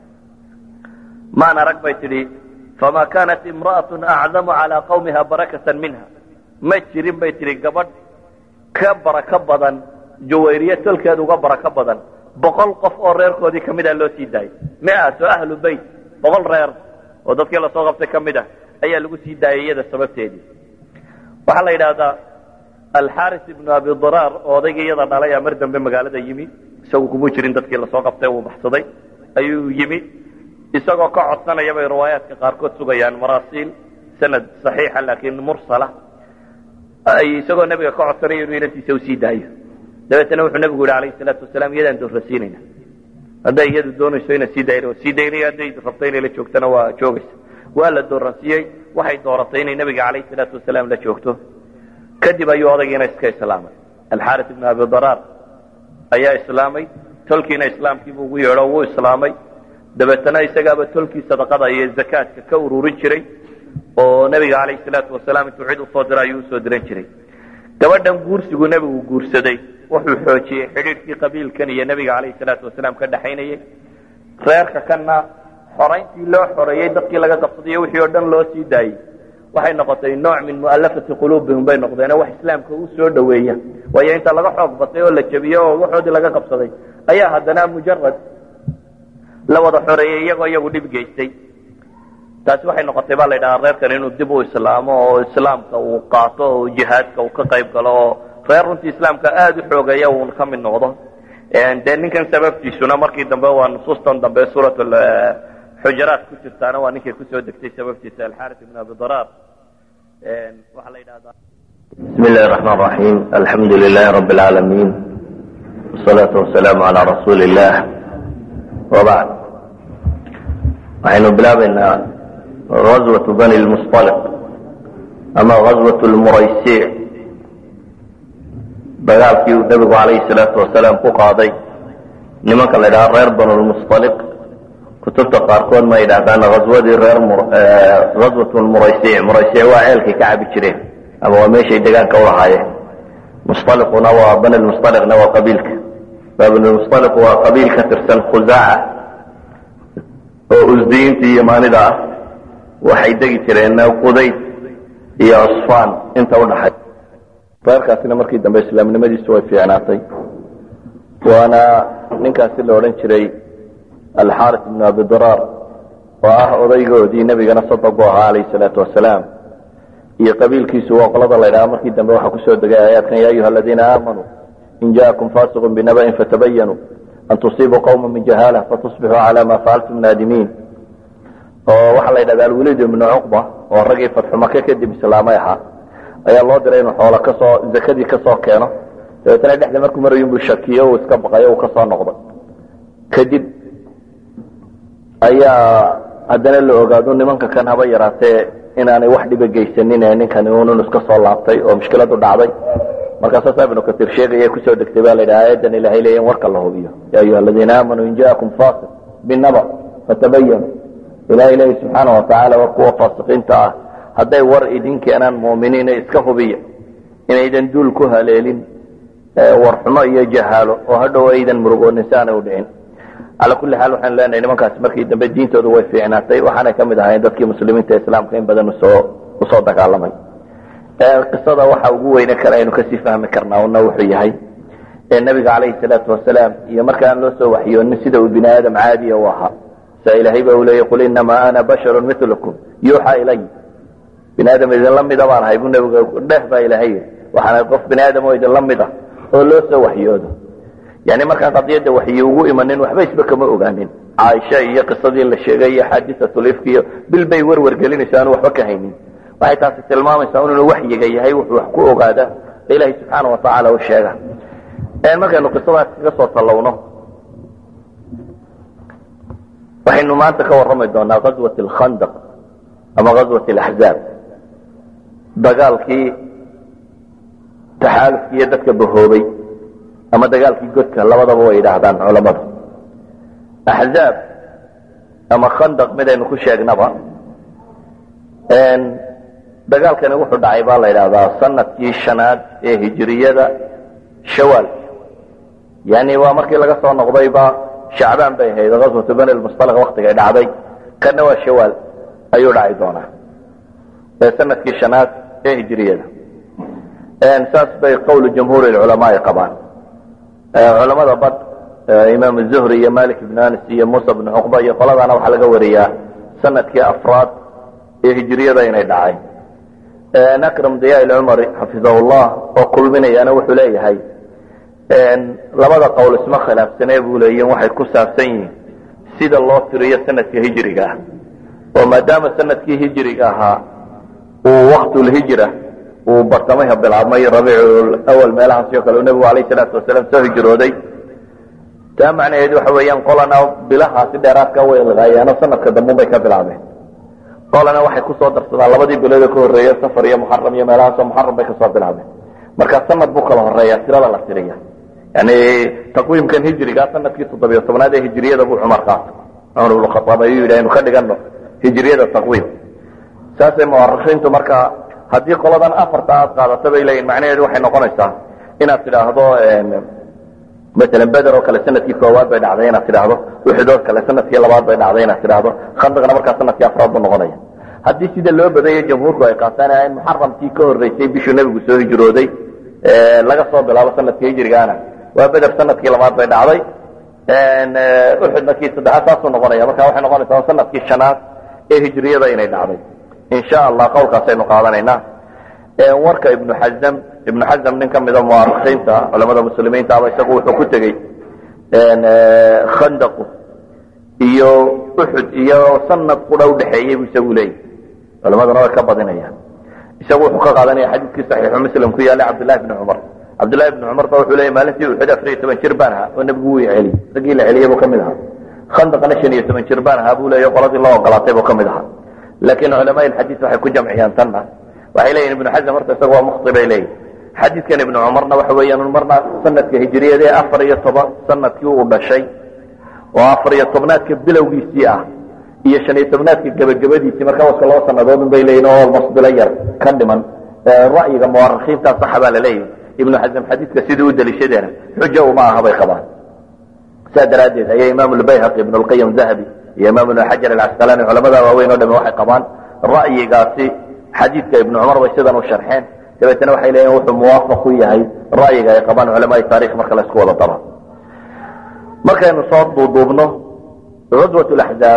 maan arag bay tidhi famaa kaanat imra'atu acdamu calaa qawmiha barakatan minha ma jirin bay tidhi gabadh ka barako badan juwayriye tolkeed uga barako badan boqol qof oo reerkoodii ka mid ah loo sii daayay miato ahlu beyt boqol reer oo dadkii lasoo qabtay ka mid ah ayaa lagu sii daayay iyada sababteedii waxaa la yidhaahdaa alxaris ibnu abi daraar oo odaygii iyada dhalay a mar dambe magaalada yimi isagu kumuu jirin dadkii lasoo qabtay uu baxsaday ayuu yimi isagoo ka codsanaya bay riwaayaadka qaarkood sugayaan maraasiil sanad saxiixa laakiin mursala isagoo nebiga ka codsanaya inuu inantiisa usii daayo dabeetana wuxuu nebigu yihi alayhi salaatu wasalaam iyadaan doorrasiinayna hadday iyadu doonayso inaan sii dayn waa sii daynaya hadday rabto inay la joogtana waa joogaysa waa la dooransiiyey waxay dooratay inay nebiga calayhi salaatu wasalaam la joogto kadib ayuu odaygiina iska islaamay alxaaris ibnu abi daraar ayaa islaamay tolkiina islaamkiibuu ugu yeedho wuu islaamay dabeetana isagaaba tolkii sadaqada iyo zakaadka ka ururin jiray oo nebiga calayhi salaatu wasalaam intuu cid usoo diro ayuu usoo diran jiray gabadhan guursigu nebigu guursaday wuxuu xoojiyey xidhiidhkii qabiilkan iyo nebiga calayhi salaatu wasalaam ka dhaxaynayey reerka kanna xorayntii loo xoreeyey dadkii laga qabsadayo wixii oo dhan loo sii daayey waxay noqotay nooc min mu'alafati quluubihim bay noqdeenoo wax islaamka u soo dhoweeya waayo inta laga xoog batay oo la jebiyey oo waxoodii laga qabsaday ayaa haddana mujarad la wada xoreeyey iyagoo iyagu dhib geystay taasi waxay noqotay baa la yidhahaa reerkan inuu dib u islaamo oo islaamka uu qaato oo jihaadka uu ka qayb galo oo reer runtii islaamka aada u xoogeeya uun ka mid noqdo dee ninkan sababtiisuna markii dambe waa nusuustan dambe suurat xujaraat ku jirtaana waa ninkay kusoo degtay sababtiisa alxaris ibn abi daraar waxaa la yidhahdaa بسم الله الرحمن الرحيم الحمد لله رب العالمين والصلاة والسلام على رسول الله وبعد waxaynu bilaabaynaa غزوة bني المصطلق ama غزوة المرaysiع dagaalkii uu nebigu عalayه الصلاaةu وaسaلاam ku qaaday nimanka la ydhaha reer bن المصطلق kutubta qaarkood ma yidhahdaan غaswadii reer غaswaة muraysiع muraysiع waa ceelkay ka cabi jireen ama waa meeshay degaanka ulahaayeen musطaliquna waa bani musطaliqna waa qabiilka bani musطaliq waa qabiil ka tirsan khusaaca oo usdiyiinta iyo maanida ah waxay degi jireen qudayd iyo cusfaan inta udhaxay reerkaasina markii dambe islaamnimadiisu way fiicnaatay waana ninkaasi la odhan jiray alxaaris ibnu abidiraar oo ah odaygoodii nebigana sadaq u ahaa calayhi salaatu wasalaam iyo qabiilkiisu waa qolada la ydhaha markii dambe waxaa kusoo degay aayaadkan ya ayuha aladiina aamanuu in jaakum fasiqun binaba'in fatabayanuu an tusiibuu qawma min jahaala fatusbixuu cala ma facaltum naadimiin oo waxaa la yidhahda alwaliid ibnu cuqba oo raggii fatxu make kadib islaamay ahaa ayaa loo diray inuu xoola kasoo zakadii kasoo keeno dabeetana dhexda markuu marayo inbuu shakiyo uu iska baqayo uu kasoo noqday kadib ayaa haddana la ogaado nimanka kan haba yaraatee inaanay wax dhiba geysanin ee ninkani unun iska soo laabtay oo mushkiladu dhacday markaasaasa ibnu katiir sheegaya kusoo degtay baa la yidhaha aayadan ilahay leeya in warka la hubiyo ya ayuha aladiina aamanuu in jaakum fasiq binaba fatabayanu ilahay leeya subxaana watacaala war kuwa faasiqiinta ah hadday war idin keenaan mu'miniina iska hubiya inaydan duul ku haleelin warxumo iyo jahaalo oo hadhow aydan murugoonin si aanay u dhicin calaa kulli xaal waxaanu leenahay nimankaasi markii dambe diintooda way fiicnaatay waxaanay ka mid ahayn dadkii muslimiinta islaamka in badan usoo usoo dagaalamay qisada waxa ugu weyne kale aynu kasii fahmi karnaa una wuxuu yahay nabiga calayhi salaatu wasalaam iyo marka aan loo soo waxyoonin sida uu bini aadam caadiya u ahaa sa ilaahay ba uu leeyay qul inamaa ana basharun milukum yuuxa ilay bini aadam idinla mida baan ahay buu nabiga dheh baa ilahay yii waxaana qof bini aadam oo idinla mid ah oo loo soo waxyoodo yani markaan qadiyadda waxyi ugu imanin waxba isba kama ogaanin caaisha iyo qisadii la sheegay iyo xaadiatulifk iyo bil bay werwer gelinaysa aanu waxba ka haynin waxay taasi tilmaamaysaa inuu waxyiga yahay wuxuu wax ku ogaada ilaahay subxaana watacaala u sheega markaynu qisadaas kaga soo tallowno waxaynu maanta ka warrami doonaa ghazwat alkhandaq ama ghazwat alaxzaab dagaalkii taxaalufki iyo dadka bahoobay ama dagaalkii godka labadaba way yidhaahdaan culamadu axzaab ama khandaq midaynu ku sheegnaba dagaalkani wuxuu dhacay baa la yidhahdaa sanadkii shanaad ee hijiriyada shawaal yani waa markii laga soo noqdayba shacbaan bay ahayd aswatu bani lmustalaq waktigay dhacday kana waa shawaal ayuu dhaci doonaa sanadkii shanaad ee hijiriyada saas bay qowlu jamhuur culamaai qabaan culamada bad imaam zuhri iyo malik ibn anis iyo muusa bn cuqba iyo qoladana waxaa laga wariyaa sanadkii afraad ee hijiriyada inay dhacay akram diya cumari xafidahu llah oo kulminayaana wuxuu leeyahay labada qowl isma khilaafsane buu leeyihin waxay ku saabsan yihiin sida loo tiriyo sanadka hijriga ah oo maadaama sanadkii hijriga ahaa uu waktulhijra uu bartamaha bilaabmay rabiicul awal meelahaasi oo kale uu nebigu alayh salaatu wasalaam soo hijrooday taa macnaheedu waxa weeyaan qolana bilahaasi dheeraadka way ilqaayaano sanadka dambe bay ka bilaabeen qolana waxay kusoo darsadaan labadii bilood ka horeeya safar iyo muxaram iyo meelahaasoo muxaram bay kasoo bilaabeen marka sanad buu kala horeeya tirada la tiriya yani taqwiimkan hijriga sanadkii toddobiyo tobnaad ee hijriyada buu cumar qaatay cumar ibnu khaaab ayuu yidhi aynu ka dhigano hijriyada taqwiim saasay muwarikiintu marka haddii qoladan afarta aad qaadato bay leeyihin macnaheedu waxay noqonaysaa inaad tidhaahdo masalan beder oo kale sanadkii koowaad bay dhacday inaad tidhaahdo uxud oo kale sanadkii labaad bay dhacday inaad tidhaahdo khandaqna markaa sanadkii afraad buu noqonaya haddii sida loo badayo jamhuurku ay qaataan in muxaramkii ka horeysay bishuu nebigu soo hijrooday laga soo bilaabo sanadkii hijrigaana waa beder sanadkii labaad bay dhacday uxudna kii saddexaad saasuu noqonaya marka waxay noqonaysaa sanadkii shanaad ee hijriyada inay dhacday insha allah qowlkaasaynu qaadanaynaa warka ibnu xazam ibnu xazam nin ka mida muwarikiinta culamada muslimiinta aba isagu wuxuu ku tegey khandaqu iyo uxud iyo sanad qudha udhexeeyey bu isagu leeyahy culamaduna way ka badinayaan isagu wuxuu ka qaadanaya xadiidkii saxiixu muslim ku yaallay cabdillahi bni cumar cabdillahi bni cumar ba wuxuu leeyay maalintii uxud afar iyo toban jir baan ahaa oo nebigu wuu celiyey raggii la celiyey buu ka mid ahaa khandaqna shan iyo toban jir baan ahaa buu leeya qoladii loo ogolaatay buu ka mid ahaa laakiin culamaa ilxadiis waxay ku jamciyaan tanna waxay leeyihin ibnu xazam horta isaga waa mukti bay leeyihin xadiidkan ibnu cumarna waxa weeyaan marna sanadka hijriyada ee afar iyo toban sanadkii uu dhashay oo afar iyo tobnaadka bilowgiisii ah iyo shan iyo tobnaadka gebagabadiisii markaa waska laba sanadoodun bay leeyihin oo almost bilo yar ka dhiman ra'yiga muwarikiinta saxa baa la leeyahay ibnu xazam xadiidka sidii u deliishadeena xujo uma aha bay qabaan saa daraaddeed ayaa imaam lbayhaqi ibn lqayim dahabi iyo imaam ibn xajar alcasqalani culamada waaweyn o dhami waxay qabaan ra'yigaasi xadiidka ibnu cumar bay sidan u sharxeen dabeetana waxay leeyihin wuxuu muwaafaq ku yahay ra'yiga ay qabaan culamaai taarikh marka la isku wada daro markaynu soo duuduubno ghaswat laxzaab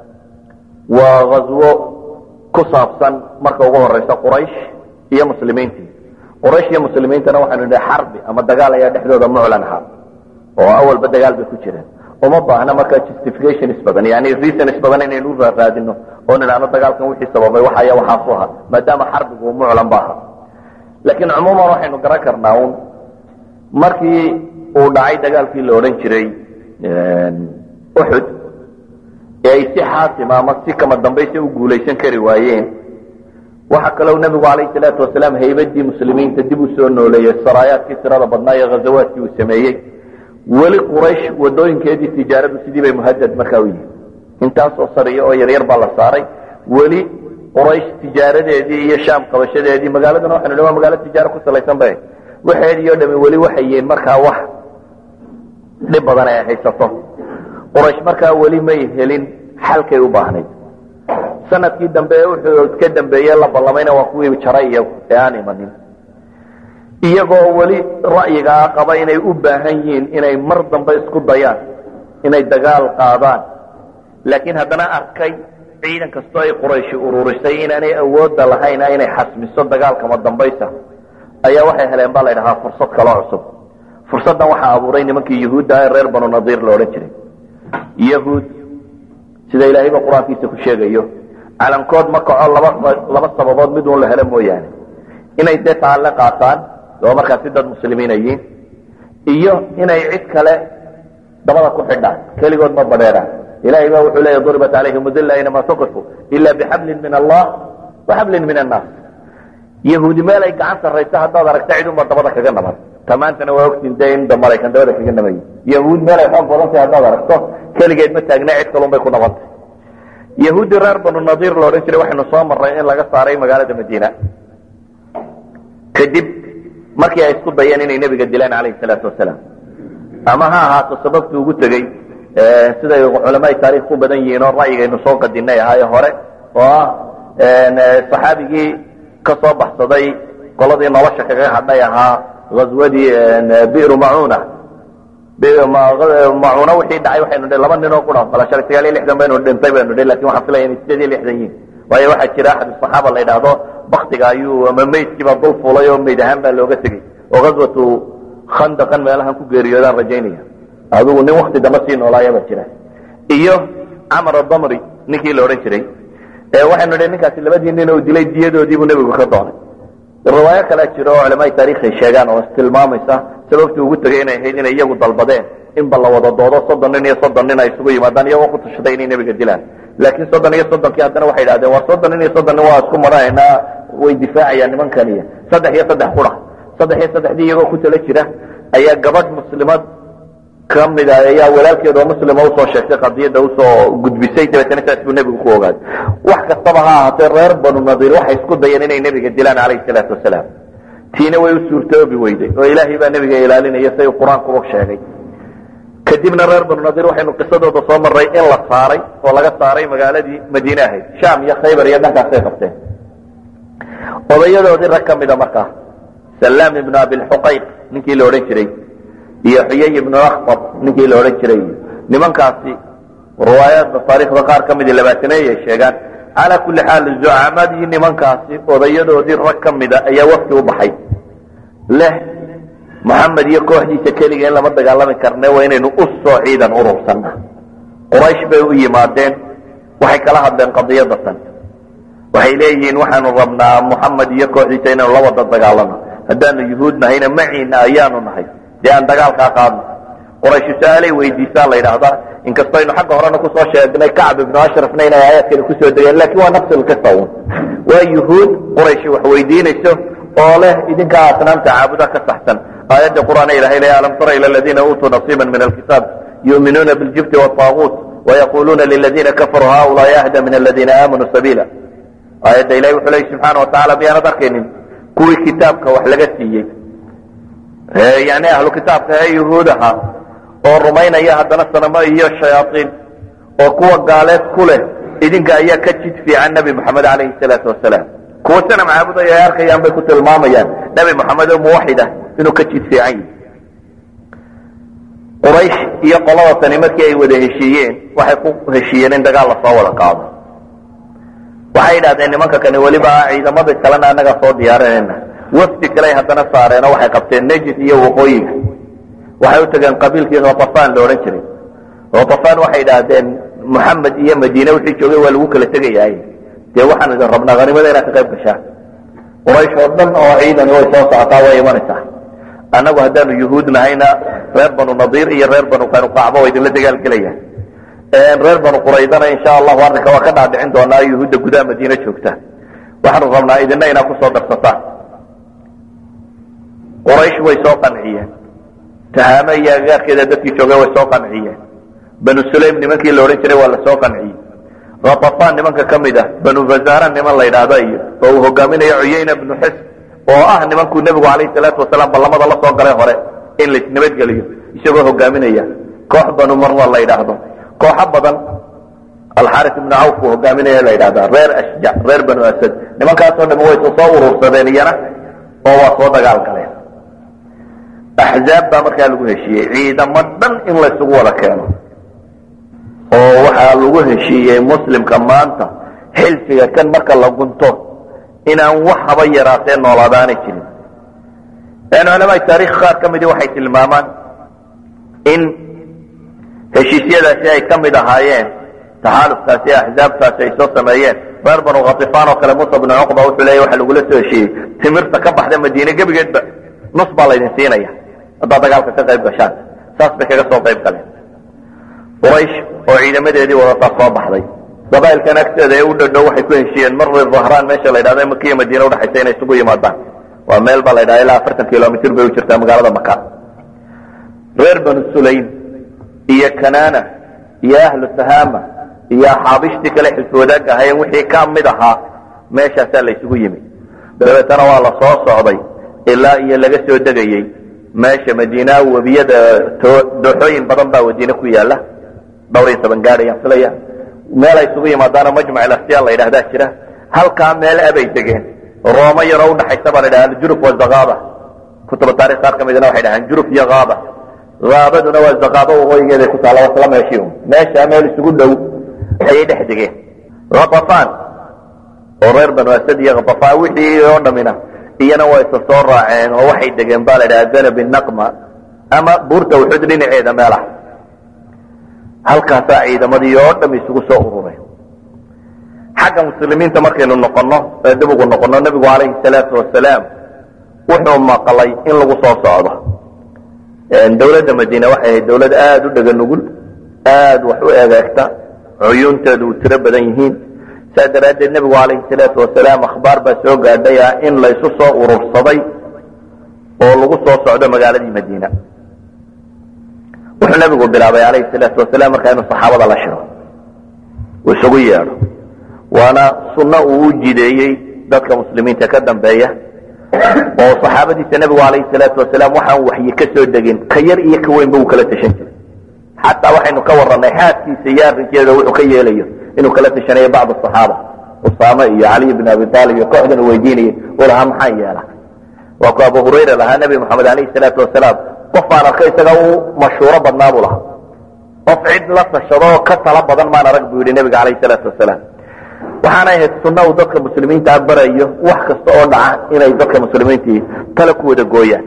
waa ghaswo ku saabsan marka ugu horeysa quraysh iyo muslimiintii quraysh iyo muslimiintana waxaynu nidhi xarbi ama dagaal ayaa dhexdooda muclan ahaa oo awalba dagaal bay ku jireen uma baahna marka justifications badan yani reasons badan inaynu u raaraadino oo nidhaahno dagaalkan wixii sababay waxaya waxaasu ahaa maadaama xarbigu uu muclan ba ahaa laakiin cumuuman waxaynu garan karnaa un markii uu dhacay dagaalkii la odhan jiray uxud ee ay si xaatima ama si kama dambaysa u guulaysan kari waayeen waxa kaloo nebigu calayhi salaatu wasalaam haybadii muslimiinta dib u soo nooleeyey saraayaadkii tirada badnaa iyo ghazawaadkii uu sameeyey weli quraysh wadooyinkeedii tijaaradu sidii bay muhadad markaa u yihin intaasoo sariyo oo yaryar baa la saaray weli quraysh tijaaradeedii iyo shaam qabashadeedii magaaladuna waxanu dhi waa magaalo tijaaro ku salaysan ba waxeedii o dhami weli waxay yihiin markaa wax dhib badan ay haysato quraysh markaa weli may helin xalkay u baahnayd sanadkii dambe wuxuu ka dambeeye la ballamayna waa kuwii jaray iyagu ee aan imanin iyagoo weli ra'yigaa qaba inay u baahan yihiin inay mar dambe isku dayaan inay dagaal qaadaan laakiin haddana arkay ciidan kastoo ay qurayshi ururisay inaanay awoodda lahayna inay xasmiso dagaalkama dambaysa ayaa waxay heleen baa la ydhahaa fursad kaloo cusub fursaddan waxaa abuuray nimankii yuhuudda ee reer banu nadiir la odhan jiray yahuud sida ilaahayba qur-aankiisa ku sheegayo calankood ma kaco laba laba sababood mid un la helo mooyaane inay dee taalle qaataan oo markaasi dad muslimiina yihiin iyo inay cid kale dabada ku xidhaan keligood ma badheeraan ilahay ba wuxuu leeya duribat calayhim udilla inama tuqifu ila bixablin min allah waxablin min annaas yahuudi meel ay gacan sarrayso haddaad aragta cid unba dabada kaga naban tamaantana waa ogtiin dee in maraykan dabada kaga nabay yahuud meel ay xoog badantay haddaad aragto keligeed ma taagna cid kalun bay ku nabantay yahuudi reer banu nadiir la odhan jiray waxaynu soo marray in laga saaray magaalada madiina kadib markii ay isku dayeen inay nebiga dilaan calayhi salaatu wasalaam ama ha ahaato sababtu ugu tegey siday culamaai taarikh ku badan yihiin oo ra'yigaynu soo qadinay ahaaye hore oo ah saxaabigii ka soo baxsaday qoladii nolosha kaga hadhay ahaa ghaswadii biru macuna macuna wixii dhacay waxaynu dhi laba nin oo qura bala shalay sagaal iyo lixdan baynu dhintay baynu dhi lakin waxaan filaya inay sideed iyo lixdan yihin waayo waxaa jira axad saxaaba la yidhaahdo baktiga ayuu ama meydkiiba dul fulay oo meyd ahaan baa looga tegey oo ghaswatu khandaqan meelahan ku geeriyoodaan rajaynaya adigu nin wakti dambe sii noolaaya baa jira iyo camar adamri ninkii la odhan jiray waxaynu dhi ninkaasi labadii nin uu dilay diyadoodiibuu nebigu ka doonay riwaayo kalea jiro oo culamaai taarikh ay sheegaan oo istilmaamaysa sababtii ugu tegay inay ahayd inay iyagu dalbadeen inba la wada doodo soddon nin iyo soddon nin ay isugu yimaadaan iyagoo ku tashaday inay nebiga dilaan laakiin soddon iyo soddonkii haddana waxay idhahdeen war soddon nin iyo soddon nin waa isku maranaynaa way difaacayaan nimankaniya saddex iyo saddex qura saddex iyo saddexdii iyagoo ku tala jira ayaa gabadh muslimad ka mida ayaa walaalkeed oo muslima usoo sheegtay qadiyadda usoo gudbisay dabeetana saas buu nebigu ku ogaaday wax kastaba ha ahaatee reer banu nadiir waxay isku dayeen inay nebiga dilaan calayhi salaatu wasalaam tiina way u suurtoobi weyday oo ilaahay baa nebiga ilaalinaya say qur-aankuba sheegay kadibna reer banu nadiir waxaynu qisadooda soo marray in la saaray oo laga saaray magaaladii madiine ahayd sham iyo khaybar iyo dhankaasay qabteen odayadoodii rag ka mida markaa salaam ibnu abilxuqayq ninkii la odhan jiray iyo xuyay ibnu akhtab ninkii la odhan jiray nimankaasi riwaayaadda taariikhda qaar ka midii labaataneey ay sheegaan calaa kulli xaal zucamadii nimankaasi odayadoodii rag ka mida ayaa wafti u baxay leh moxamed iyo kooxdiisa keliga in lama dagaalami karne waa inaynu u soo ciidan urursanna quraysh bay u yimaadeen waxay kala hadleen qadiyadda tan waxay leeyihiin waxaanu rabnaa moxamed iyo kooxdiisa inaynu la wada dagaalano haddaanu yuhuud nahayna maciina ayaanu nahay dee aan dagaalkaa qaadno quraysh su-aalay weydiisaan la yidhaahdaa inkastoo aynu xagga horena kusoo sheegnay kacb ibnu ashrafna inay aayaadkani kusoo degeen lakin waa nafsi lqisa un waa yuhuud quraysh wax weydiinayso oo leh idinkaa asnaamta caabuda ka saxsan aayadda qur'aana ilahay leeya alam tara ila aladiina uutuu nasiiba min alkitaab yuuminuuna biljibti wاطaaguut wayaquluuna liladiina kafaruu haulaai ahda min aladiina aamanuu sabiila aayadda ilahi wuxuu leey subxaana watacala miyaanad arkaynin kuwii kitaabka wax laga siiyey yani ahlu kitaabka ee yuhuudaha oo rumaynaya haddana sanamo iyo shayaaiin oo kuwa gaaleed ku leh idinka ayaa ka jid fiican nebi moxamed calayhi salaatu wasalaam kuwa sana macaabudaya ay arkayaan bay ku tilmaamayaan nebi moxamed oo muwaxid ah inuu ka jid fiican yihi quraysh iyo qolada tani markii ay wada heshiiyeen waxay ku heshiiyeen in dagaal lasoo wada qaado waxay yidhahdeen nimanka kani weliba ciidamada kalena annaga soo diyaarinayna wafdi kale haddana saareen oo waxay qabteen nejid iyo waqooyiga waxay u tageen qabiilkii khatafan la odhan jiray khatafan waxay idhaahdeen moxamed iyo madiine wixii joogay waa lagu kala tegayaay dee waxaan idin rabnaa hanimada inaad ka qayb gashaan quraysh oo dhan oo ciidani way soo socotaa way imanaysaa annagu haddaanu yuhuud nahayna reer banu nadiir iyo reer banu qanuqacba waa idinla dagaalgelayaan reer banu quraydana insha allahu arrinka waa ka dhaadhicin doonaa yuhuudda gudaha madiine joogta waxaanu rabnaa idina inaad kusoo darsataan quraysh way soo qanciyeen tahaame iyo agagaarkeeda dadkii joogay way soo qanciyeen banu sulaym nimankii la odhan jiray waa la soo qanciyey khatafan nimanka ka mid ah banu fazara niman la yidhaahda iyo oo uu hogaaminayo cuyayna bnu xisb oo ah nimankuu nebigu calayhi salaatu wasalaam ballamada la soo galay hore in laisnabadgeliyo isagoo hogaaminaya koox banu marwa la yidhaahdo kooxo badan alxaris ibnu cawf uu hogaaminaya la yidhahda reer ashjac reer banu asad nimankaasoo dham way soo urursadeen iyana oo waa soo dagaal galeen axzaab baa markaa lagu heshiiyey ciidamo dhan in laysugu wada keeno oo waxaa lagu heshiiyey muslimka maanta xilfiga kan marka la gunto inaan wax haba yaraatee noolaadaanay jirin culamaai taarikh qaar ka midii waxay tilmaamaan in heshiisyadaasi ay ka mid ahaayeen taxaalufkaasi axzaabtaasi ay soo sameeyeen reer banu khatifaan oo kale musa bnu cuqba wuxuu leeya waxa lagula soo heshiiyey timirta ka baxda madiine gebigeedba nus baa laydin siinaya haddaad dagaalka ka qayb gashaan saas bay kaga soo qayb galeen quraysh oo ciidamadeedii wadataa soo baxday qabailkan agteeda ee u dhadhow waxay ku heshiiyeen marri dhahraan meesha la yidhahdo makiya madiine udhexaysa inay isugu yimaadaan waa meel baa la yidhahda ilaa afartan kilomitr bay u jirtaa magaalada maka reer banu sulaym iyo kanaana iyo ahlu sahama iyo axaabishtii kale xilfi wadaag ahayen wixii ka mid ahaa meeshaasaa la isugu yimi dabeetana waa la soo socday ilaa iyo laga soo degayey meesha madiina webiyada dooxooyin badan baa madiine ku yaala dhowr iyo toban gaad ayaan filaya meel ay isugu yimaadaana majmac ilasyaa la yidhahdaa jira halkaa meel abay degeen rooma yaroo udhaxaysa baa la yidhahda aljuruf wazakaaba kutuba taarikh qaar ka midna waxay dhahaan juruf iyo kaaba kaabaduna waa zakaaba waqooyigeeday ku taalla wasla meeshii un meeshaa meel isugu dhow ayay dhex degeen khatafaan oo reer banu asad iyo khatafaan wixii oo dhamina iyana waa isa soo raaceen oo waxay degeen baa la yidhaha zanabi naqma ama buurta wuxud dhinaceeda meelaha halkaasaa ciidamadii oo dham isugu soo urureen xagga muslimiinta markaynu noqono ee dib ugu noqono nebigu calayhi salaatu wasalaam wuxuu maqlay in lagu soo socdo dawladda madiine waxay ahayd dawlad aada u dhega nugul aada wax u egeegta cuyuunteedu u tiro badan yihiin saa daraaddeed nebigu calayhi salaatu wasalaam akhbaar baa soo gaadhay ah in laysu soo urursaday oo lagu soo socdo magaaladii madiina wuxuu nebigu bilaabay calayhi salaatu wasalaam markaa inuu saxaabada la shiro uu isugu yeedho waana sunno uu u jideeyey dadka muslimiinta ka dambeeya oo saxaabadiisa nebigu calayhi salaatu wasalaam waxaan waxyi ka soo degin ka yar iyo ka weynba uu kala tashan jiray xataa waxaynu ka warranay xaaskiisa iyo arrinkeeda wuxuu ka yeelayo inuu kala tashanayo bacd asaxaaba usaame iyo caliy bn abi aalib iyo kooxdan uu weydiinayay uu lahaa maxaan yeela waa ku abu hurayra lahaa nebi moxamed alayhi salaatu wasalaam qof aan arkay isaga u mashhuuro badnaa buu lahaa qof cid la tashado oo ka tala badan maan arag buu yihi nebiga calayhi salaatu wasalaam waxaanay ahayd sunna uu dadka muslimiintaa barayo wax kasta oo dhaca inay dadka muslimiintii tale ku wada gooyaan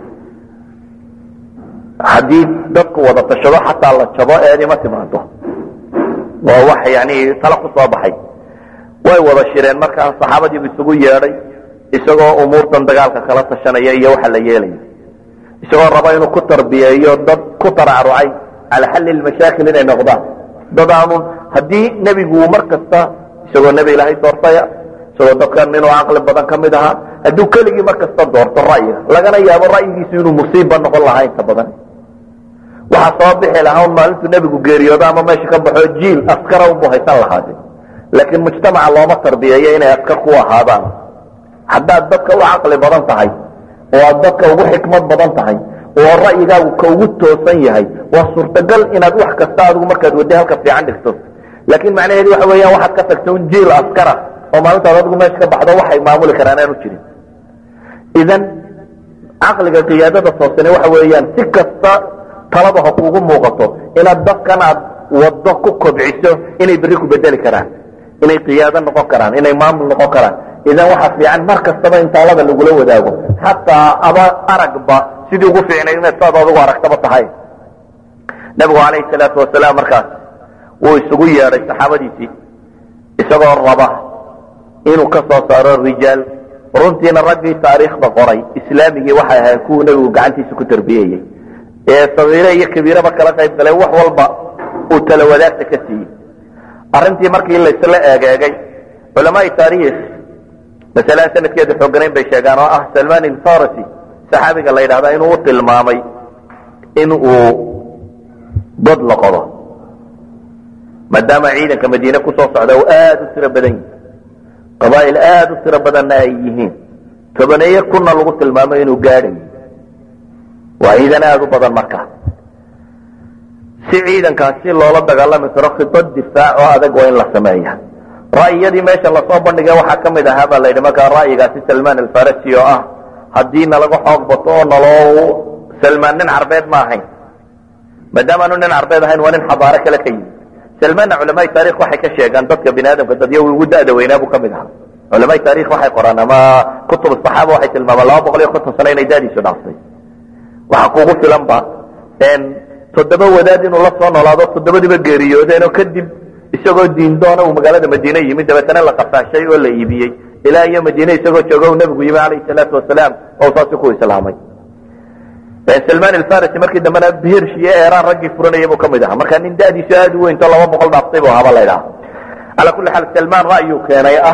haddii dadku wada tashado xataa la jabo eedima timaado waa wax yani tala ku soo baxay way wada shireen markaa saxaabadiibu isugu yeedhay isagoo umuurtan dagaalka kala tashanaya iyo waxa la yeelaya isagoo raba inuu ku tarbiyeeyo dad ku taracrucay cala xalli lmashaakil inay noqdaan dad aanu haddii nebigu mar kasta isagoo nebi ilaahay doortaya isagoo dadkan inuu caqli badan ka mid ahaa hadduu keligii mar kasta doorto ra'yiga lagana yaabo ra'yigiisu inuu musiibba noqon lahaa inta badan waxaa soo bixi lahaa un maalintuu nebigu geeriyoodo ama meesha ka baxo jiil askara unbu haysan lahaade laakiin mujtamaca looma tarbiyeeyo inay askar ku ahaadaan haddaad dadka u caqli badan tahay oo aad dadka ugu xikmad badan tahay oo ra'yigaagu ka ugu toosan yahay waa suurtagal inaad wax kasta adigu markaad wadda halka fiican dhigto laakiin macnaheedu waxa weeyaan waxaad ka tagta un jiil askara oo maalintaad adigu meesha ka baxdo waxay maamuli karaan aanu jirin idan caqliga qiyaadada toosane waxa weeyaan si kasta talaba ha kuugu muuqato inaad dadkan aad waddo ku kobciso inay berri ku bedeli karaan inay qiyaado noqon karaan inay maamul noqon karaan idan waxa fiican mar kastaba in taalada lagula wadaago xataa aba aragba sidii ugu fiicnay inaad saad adigu aragtaba tahay nabigu calayhi salaatu wasalaam markaas wuu isugu yeedhay saxaabadiisii isagoo raba inuu ka soo saaro rijaal runtiina raggii taariikhda qoray islaamigii waxay ahayn kuwuu nebigu gacantiisa ku tarbiyeyey ee sagiire iyo kabiiraba kala qayb galay wax walba uu tala wadaagta ka siiyey arrintii markii laysla eegeegay culamaai taariikh masalaan sanadkeedu xooganayn bay sheegaan oo ah salman ilfarasi saxaabiga la yidhahda inuu u tilmaamay in uu god la qodo maadaama ciidanka madiine kusoo socda uu aada u tiro badan yihi qabaa'il aada u tiro badanna ay yihiin tobaneeye kunna lagu tilmaamay inuu gaadhayo waa ciidan aada u badan markaa si ciidankaasi loola dagaalami karo khidad difaac oo adag waa in la sameeya ra'yiyadii meesha lasoo bandhigay waxaa ka mid ahaa baa la yidhi markaa ra'yigaasi salman alfarasi oo ah haddii nalaga xoog bato oo naloo salmaan nin carbeed ma ahayn maadaamaanu nin carbeed ahayn waa nin xabaaro kale ka yimid salmaanna culamaai taarikh waxay ka sheegaan dadka bini aadamka dadyo ugu da'da weynaa buu ka mid ahaa culamaai taarikh waxay qoraan ama kutub saxaaba waxay tilmaamaan laba boqol iyo konton sano inay da'diisu dhaaftay waxaa kugu filan ba toddoba wadaad inuu la soo noolaado toddobadiiba geeriyoodeenoo kadib isagoo diindoona uu magaalada madiine yimid dabeetana la qafaashay oo la iibiyey ilaa iyo madiine isagoo jooga uu nebigu yimi calayhi salaatu wasalaam oo saasi ku islaamay salman alfarisi markii dambena birsh iyo eraan raggii furanaya buu ka mid ahaa marka nin da'diisu aada u weynto laba boqol dhaaftay bu ahaaba la ydhaha calaa kulli xaal salman ra'yuu keenay ah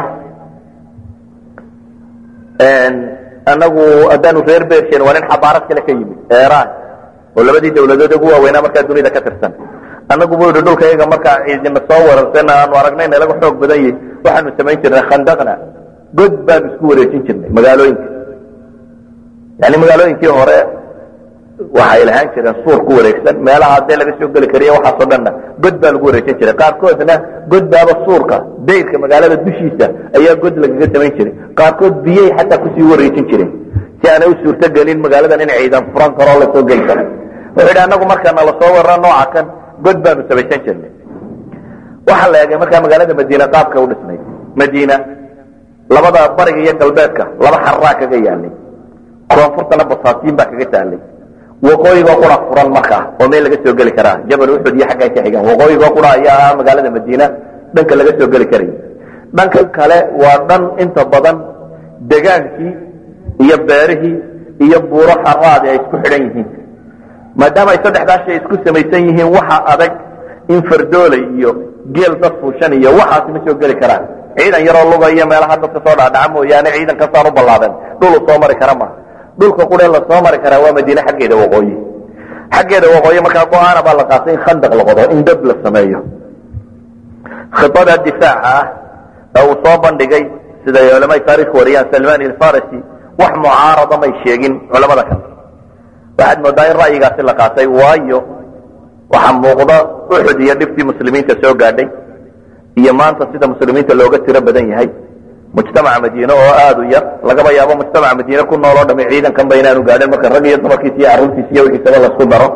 anagu haddaanu reer bershen waa nin xabaarad kale ka yimid eraan oo labadii dawladood ugu waaweynaa markaa dunida ka tirsan annagu buu yidhi dhulka iyaga markaa ciidina soo wararsan aanu aragnay nalaga xoog badan yahy waxaanu samayn jirnay khandaqna god baanu isku wareejin jirnay magaalooyinka yani magaalooyinkii hore waxay lahaan jireen suur ku wareegsan meelaha haddee laga soo geli kariya waxaasoo dhanna god baa lagu wareejin jiray qaarkoodna god baaba suurka dayrka magaalada dushiisa ayaa god lagaga samayn jiray qaarkood biyay xataa kusii wareejin jireen si aanay u suurto gelin magaaladan in ciidan furan karoo lasoo geli karo wuxuu yidhi annagu markaana lasoo warra nooca kan god baanu samaysan jirnay waxaa la eegay markaa magaalada madiina qaabka u dhisnay madiina labada bariga iyo galbeedka laba xararaa kaga yaalay koonfurtana basaatiin baa kaga taalay waqooyigoo qura furan markaa oo meel laga soo geli karaa jabal uxud iyo xaggan ka xigan waqooyigoo qura ayaa ah magaalada madiina dhanka laga soo geli karaya dhanka kale waa dhan inta badan degaankii iyo beerihii iyo buuro xaraadi ay isku xidhan yihiin maadaama ay saddexdaa shay isku samaysan yihiin waxa adag in fardooley iyo geel dad fuushan iyo waxaasi ma soo geli karaan ciidan yaroo luga iyo meelaha dadka soo dhaadhaca mooyaane ciidan kastaan u ballaadan dhulu soo mari kara ma dhulka quree la soo mari karaa waa madiine xaggeeda waqooyi xaggeeda waqooyi markaa go-aana baa la qaatay in khandaq la qodo in dab la sameeyo khidada difaaca ah ee uu soo bandhigay sida ay culamai taarikh wariyaan salman ilfarasi wax mucaarada may sheegin culamada kale waxaad moodaa in ra'yigaasi la qaatay waayo waxaa muuqda uxud iyo dhibtii muslimiinta soo gaadhay iyo maanta sida muslimiinta looga tiro badan yahay mujtamaca madiine oo aada u yar lagaba yaabo mujtamaca madiine ku nool oo dhami ciidankan ba inaanu gaadhin marka rag iyo dumarkiisa iyo carruurtiisa iyo wixiisaba lasku daro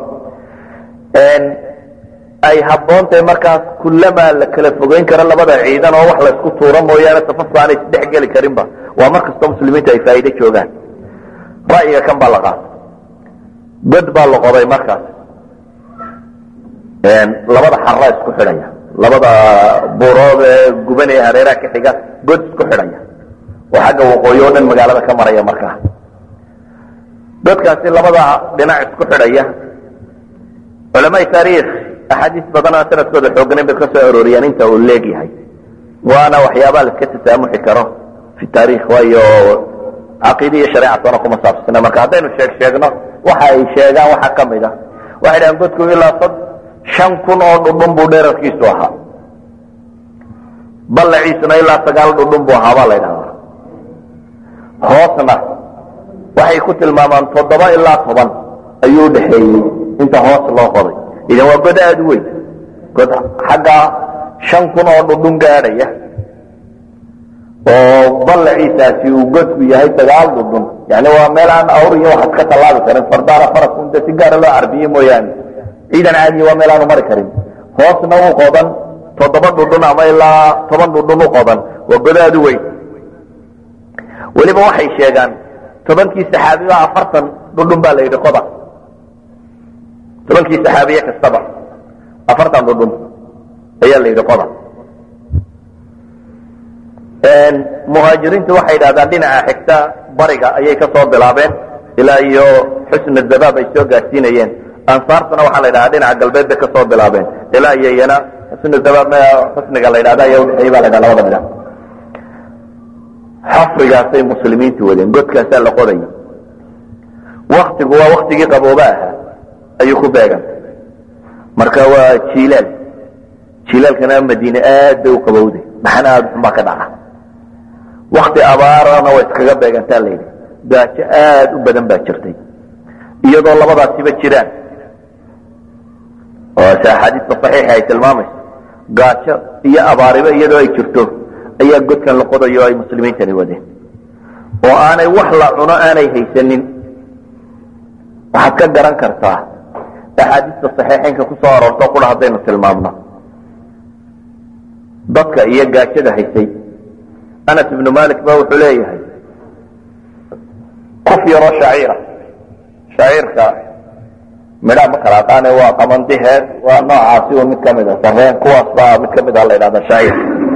ay habboon tahay markaas kullamaa la kala fogeyn karo labada ciidan oo wax laysku tuuro mooyaane safafka aanay isdhex geli karinba waa mar kastoo muslimiinta ay faa'iide joogaan ra'yiga kan baa la qaatay god baa la qoday markaas labada xarra isku xidhaya labada buurood ee guban ee hareeraha ka xiga god isku xidhaya oo xagga waqooyi oo dhan magaalada ka maraya markaa godkaasi labada dhinac isku xidhaya culamaai taariikh axaadiis badanaa sanadkooda xooganayn bay ka soo arooriyaan inta uu leegyahay waana waxyaabaa la iska tasaamuxi karo fi taarikh waayo caqiida iyo shareecatona kuma saabsana marka haddaynu sheeg sheegno waxa ay sheegaan waxaa ka mid a waxay dhahaan godku ilaa sad shan kun oo dhudhun buu dherarkiisu ahaa ballaciisuna ilaa sagaal dhudhun buu ahaa baa la ydhahdaa hoosna waxay ku tilmaamaan toddoba ilaa toban ayuu udhaxeeyey inta hoos loo qoday idan waa god aada u weyn god xagga shan kun oo dhudhun gaadhaya oo ballaciisaasi uu godku yahay sagaal dhudhun yani waa meel aan awr iyo waxaad ka tallaabi karin fardaana farasku inta si gaara loo carbiye mooyaane ciidan caadiya waa meel aanu mari karin hoosna u qodan toddoba dhudhun ama ilaa toban dhudhun u qodan waa godaadu weyn weliba waxay sheegaan tobankii saxaabiba afartan dhudhun baa la yidhi qoda tobankii saxaabiye kastaba afartan dhudhun ayaa la yidhi qoda muhaajiriintu waxay yidhahdaan dhinaca xigta bariga ayay ka soo bilaabeen ilaa iyo xusna zabaab ay soo gaadsiinayeen ansaartuna waxaa la yidhahdaa dhinaca galbeed bay ka soo bilaabeen ilaa iyo iyana xusna zabaab xusniga la yidhahda ayaa udhexeeyey ba la yidhahda labada dhinac xafrigaasay muslimiintu wadeen godkaasaa la qodaya waktigu waa waktigii qabooba ahaa ayuu ku beegantay marka waa jiilaal jiilaalkana madiine aad bay u qabowday maxana aada xun baa ka dhaca wakti abaarana way iskaga beegantaa layidhi gaajo aad u badan baa jirtay iyadoo labadaasiba jiraan oo se axaadiista saxiixa ay tilmaamayso gaajo iyo abaariba iyadoo ay jirto ayaa godkan la qodayo ay muslimiintani wadeen oo aanay wax la cuno aanay haysanin waxaad ka garan kartaa axaadiista saxiixeynka ku soo aroorto qura haddaynu tilmaamno dadka iyo gaajada haysay anas ibnu malik ba wuxuu leeyahay qof yaroo shaciira shaciirka midhaa ma kala aqaane waa qamandiheed waa noocaasi un mid kamid a sareen kuwaas baa mid kamid a la yidhahda shaciir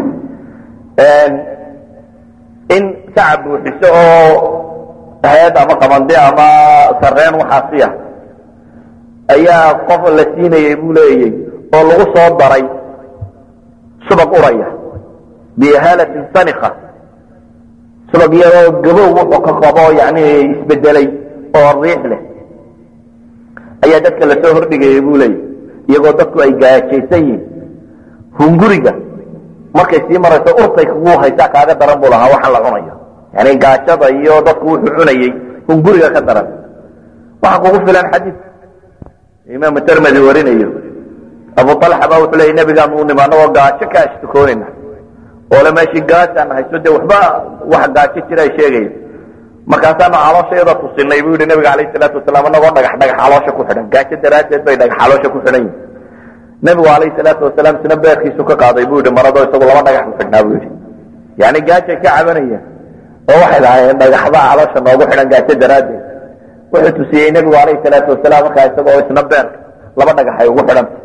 in sacab buuxiso oo heed ama qamandi ama sareen waxaasiya ayaa qof la siinayay buu leeyay oo lagu soo daray subag uraya bihaalatin sanika subag iyadoo gabow wuxuu ka qabo yani isbedelay oo riix leh ayaa dadka lasoo hordhigayay buu leeyay iyagoo dadku ay gaajaysan yihiin hunguriga markay sii marayso urtay kugu haysaa kaaga daran buu lahaa waxa la cunayo yani gaajada iyo dadku wuxuu cunayey hunguriga ka daran waxa kugu filan xadiid imaamu termedi warinayo abu alxa ba wuxuu leeyay nabigaan u nima anagoo gaajo ka ashtukoonayna oole meeshii gaajaan hayso dee waxba wax gaajo jira ay sheegaya markaasaanu caloosha iyada tusinay buu yihi nabiga alayh salaatu wasalaam anagoo dhagax dhagax caloosha ku xidhan gaajo daraaddeed bay dhagax caloosha ku xidhan yihin nabigu alayh salaatu wasalaam isna beerkiisu ka qaaday buu yihi maradoo isagu laba dhagax ku xidhnaa buu yihi yani gaajay ka cabanayaan oo waxay lahaayeen dhagaxbaa caloosha noogu xidhan gaajo daraaddeed wuxuu tusiyey nebigu alayh salaatu wasalaam markaa isagoo isna beerka laba dhagax ay ugu xidhanta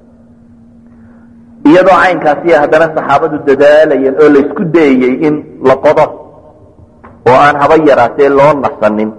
iyadoo caynkaasiya haddana saxaabadu dadaalayeen oo la isku dayayey in la qodo oo aan haba yaraatee loo nasanin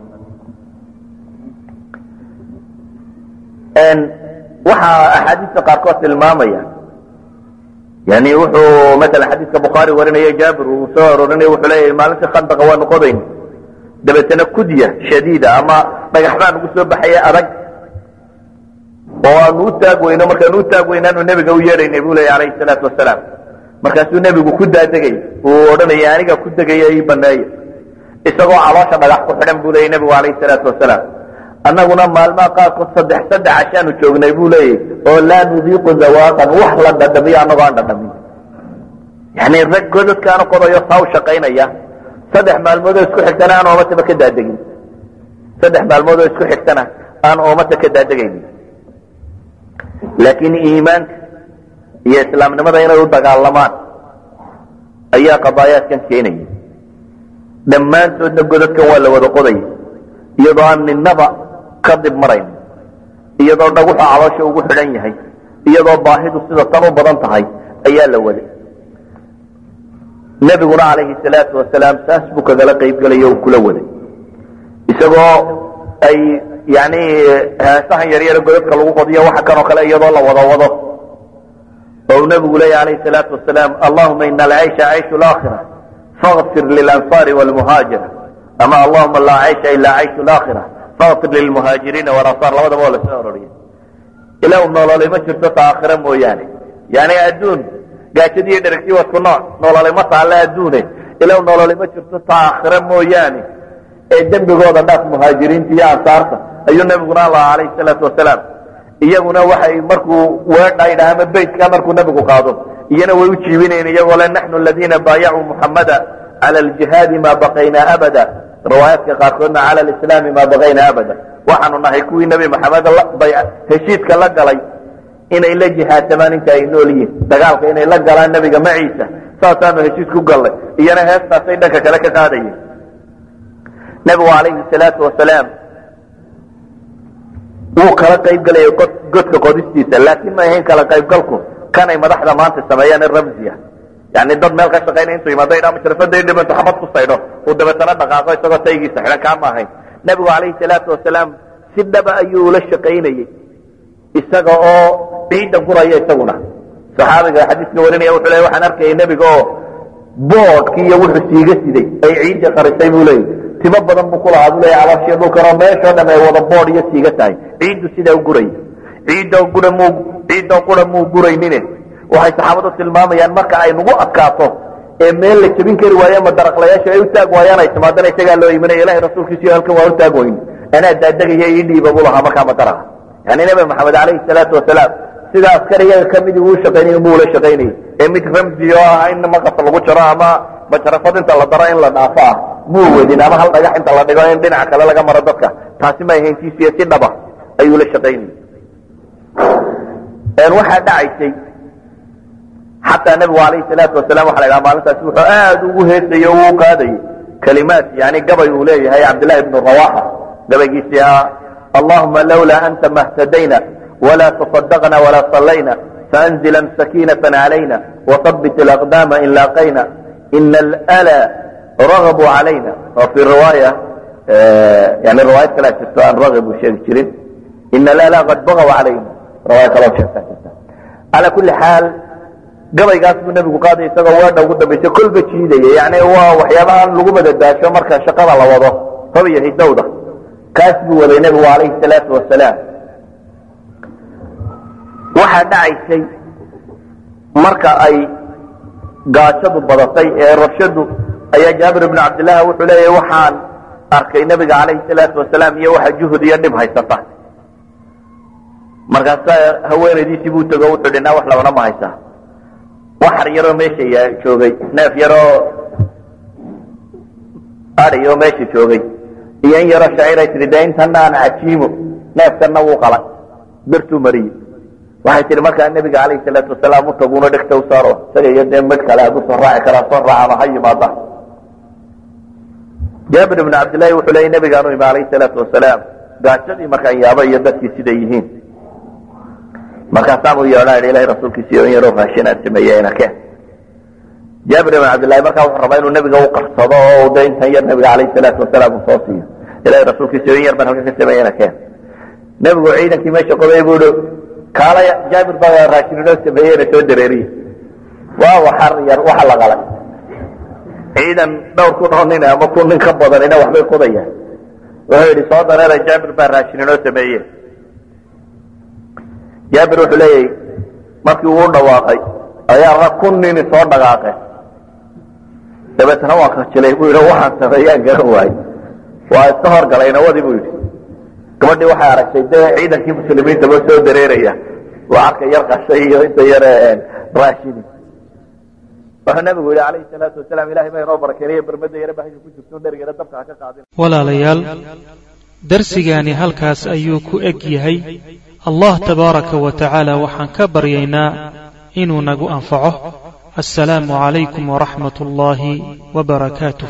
waxaa axaadiista qaarkood tilmaamaya yani wuxuu maala xadiiska bukhaari warinaya jaabir uu soo aroorinaya wuxuu leeyahy maalintii khandaqa waanu qodayn dabeetana kudya shadiida ama dhagax baa nagu soo baxaya adag oo aanu u taag weyno markaanu u taag weynaanu nebiga u yeedhaynay buu leya alayhi salaatu wasalaam markaasuu nebigu ku daadegay uu odhanaya aniga ku degaya ii baneeya isagoo caloosha dhagax ku xidhan buu leeyay nebigu alayhi salaatu wasalaam annaguna maalmaha qaarkood saddex saddex cashaanu joognay buu leeyay oo laa nudiiqu zawaaqan wax la dhadhamiyo annagoo aan dhadhamin yani rag godadkaanu qodayo saa u shaqaynaya saddex maalmood oo isku xigtana aan oomataba ka daadegin saddex maalmood oo isku xigtana aan oomata ka daadegaynin laakiin iimaanka iyo islaamnimada inay u dagaalamaan ayaa qadaayaadkan keenaya dhammaantoodna godadkan waa la wada qodaya iyadoo aan ninaba ka dib marayn iyadoo dhaguxu caloosha ugu xidhan yahay iyadoo baahidu sida tan u badan tahay ayaa la waday nebiguna calayhi salaatu wasalaam saas buu kagala qaybgelaya o kula waday isagoo ay yani heesahan yaryaro godadka lagu qodiyo waxa kanoo kale iyadoo la wada wado oo nebigu leeya alayhi salaatu wasalaam allahuma ina alcaysha cayshu laakhira fakfir lilansaari wlmuhaajira ama allahuma laa caysha ila cayshu laakhira fakfir lilmuhaajiriina walansaar labadaba oo lasoo aroriya ilah nololay ma jirto ta aakhira mooyaane yani adduun gaajadiiyo dheragtii waa isku nooc nololay ma taalla adduune ilah nololay ma jirto ta aakhira mooyaane ee dembigooda dhaaf muhaajiriinta iyo ansaarta ayuu nabiguna lahaa alayhi salaatu wasalaam iyaguna waxay markuu weedha idhaha ama beytka markuu nebigu qaado iyana way u jiibinayen iyagoo le naxnu aladiina baayacuu muxamada cala aljihaadi maa baqaynaa abada riwaayaadka qaarkoodna cala alislaami maa baqaynaa abada waxaanu nahay kuwii nebi maxamed heshiidka la galay inay la jihaadsamaan inta ay nool yihiin dagaalka inay la galaan nebiga maciisa saasaanu heshiis ku gallay iyana heestaasay dhanka kale ka qaadayeen nebigu calayhi salaatu wasalaam wuu kala qayb galaya godka qodistiisa laakiin ma ahayn kala qaybgalku kanay madaxda maanta sameeyaan in ramziya yani dad meel ka shaqaynaya intuu yimaado idhaa mashrafada dhibanto xabad ku saydho uu dabeetana dhaqaaqo isagoo taygiisa xidhan kaa ma ahayn nebigu calayhi salaatu wasalaam si dhaba ayuu ula shaqaynayey isaga oo ciidda guraya isaguna saxaabiga xadiiska warinaya wuxuu leey waxaan arkayay nebiga oo boodhkii iyo wuxuu siiga siday ay ciidda qarisay buu leeyay timo badan buu ku lahaa buu leeya calooshiyo dhulkanoo meeshoo dham ay wada boodh iyo siiga tahay ciiddu sidaa u guraya ciidda gura muu ciiddoo qura muu guraynine waxay saxaabadu tilmaamayaan marka ay nagu adkaato ee meel la jebin kari waayo ama daraqlayaasha ay u taag waayaan ay timaadana isagaa loo imanaya ilahay rasuulkiisiyo halkan waa u taag weyn anaa daadegaya ii dhiiba buu lahaa markaa madaraha yani nebi maxamed calayhi salaatu wasalaam sida askariyaga kamidii uu shaqaynay buu ula shaqaynayay ee mid ramzi oo ah in maqas lagu jaro ama majarafad inta la daro in la dhaafo ah muu wadin ama hal dhagax inta la dhigo in dhinaca kale laga maro dadka taasi ma ahayntiisiyo si dhaba ayuu la shaqaynayay waxaa dhacaysay xataa nebigu alayhi salaatu wasalaam waxa la ydhaha maalintaasi wuxuu aad ugu heesayey o uu qaadayay kalimaad yani gabay uu leeyahay cabdillahi bnu rawaxa gabaygiisii ah allahuma lawlaa anta mahtadayna wla taصadaqna wla صalayna faanzila sakiinaة عalayna وahabbit اlأqdama in laaqayna ina اlأla ragbu عalayna oo fi riwaaya yani riwaayad kalea jirto aan ragib u sheegi jirin ina alala qad bagaw calayna riwaaya kaloo sheegtaa jirta calaa kuli xaal gabaygaas buu nebigu qaaday isagoo weedha ugu dambaysa kolba jiidaya yani waa waxyaabahan lagu madadaasho marka shaqada la wado hab iyo hidowda kaas buu waday nebigu calayhi salaatu wasalaam waxaa dhacaysay marka ay gaajadu badatay ee rabshadu ayaa jaabir ibnu cabdillahi wuxuu leeyahy waxaan arkay nebiga calayhi salaatu wasalaam iyo waxa juhud iyo dhib haysata markaasa haweenaydiisii buu tego wuxuu dhinaa wax labana ma haysaa waxar yaroo meesha joogay neef yaroo ari oo meesha joogay iyo in yaroo shaciiray tihi de intana aan cajiimo neefkanna wuu qalay birtuu mariyey waxay tihi markaa nebiga calayhi salaatu wasalaam u taguuna dhegta u saaro isaga iyo dee mid kale hadduu soo raaci karaa soo raacama ha yimaada jaabir ibnu cabdillahi wuxuu leeyay nebigaanu imi calayhi salaatu wasalaam gaajadii markaan yaaba iyo dadkii siday yihiin markaasaan u yeedhaa idhi ilahay rasuulkiisiyo in yaroo raashin aan sameeyey ina keen jaabir ibn cabdillahi markaa wuxuu rabaa inuu nebiga u qarsado oo de intan yar nebiga calayhi salaatu wasalaam uu soo siiyo ilahay rasuulkiisiyo in yar baan halkan ka sameeyey ina keen nebigu ciidankii meesha qoday buu ihi kaala jaabir baa raashin inoo sameeyey ina soo dareeriye waa waxar yar waxa la qalay ciidan dhowr kun oo nin ama kun nin ka badanina waxbay qodayaan wuxuu yidhi soo dareera jaabir baa raashin inoo sameeye jaabir wuxuu leeyahy markii uu dhawaaqay ayaa rag kun nini soo dhaqaaqeen dabeetna waa kajilay buu yidhi waxaan sameeyaan garan waaye waa iska horgalay nawadii buu yidhi gabadhii waxay aragtay dee ciidankii muslimiintaba soo dareeraya lacagka yar qashay iyo inta yar raashini wuxuu nabigu yihi calayhi salaatu wasalaam ilahay baa inoo barakeynaya bermada yare bahasha ku jirto dherigeena dabka ha ka qaadin walaalayaal darsigaani halkaas ayuu ku eg yahay allah tabaaraka wa tacaala waxaan ka baryaynaa inuu nagu anfaco assalaamu calaykum waraxmat ullaahi wbarakaatuh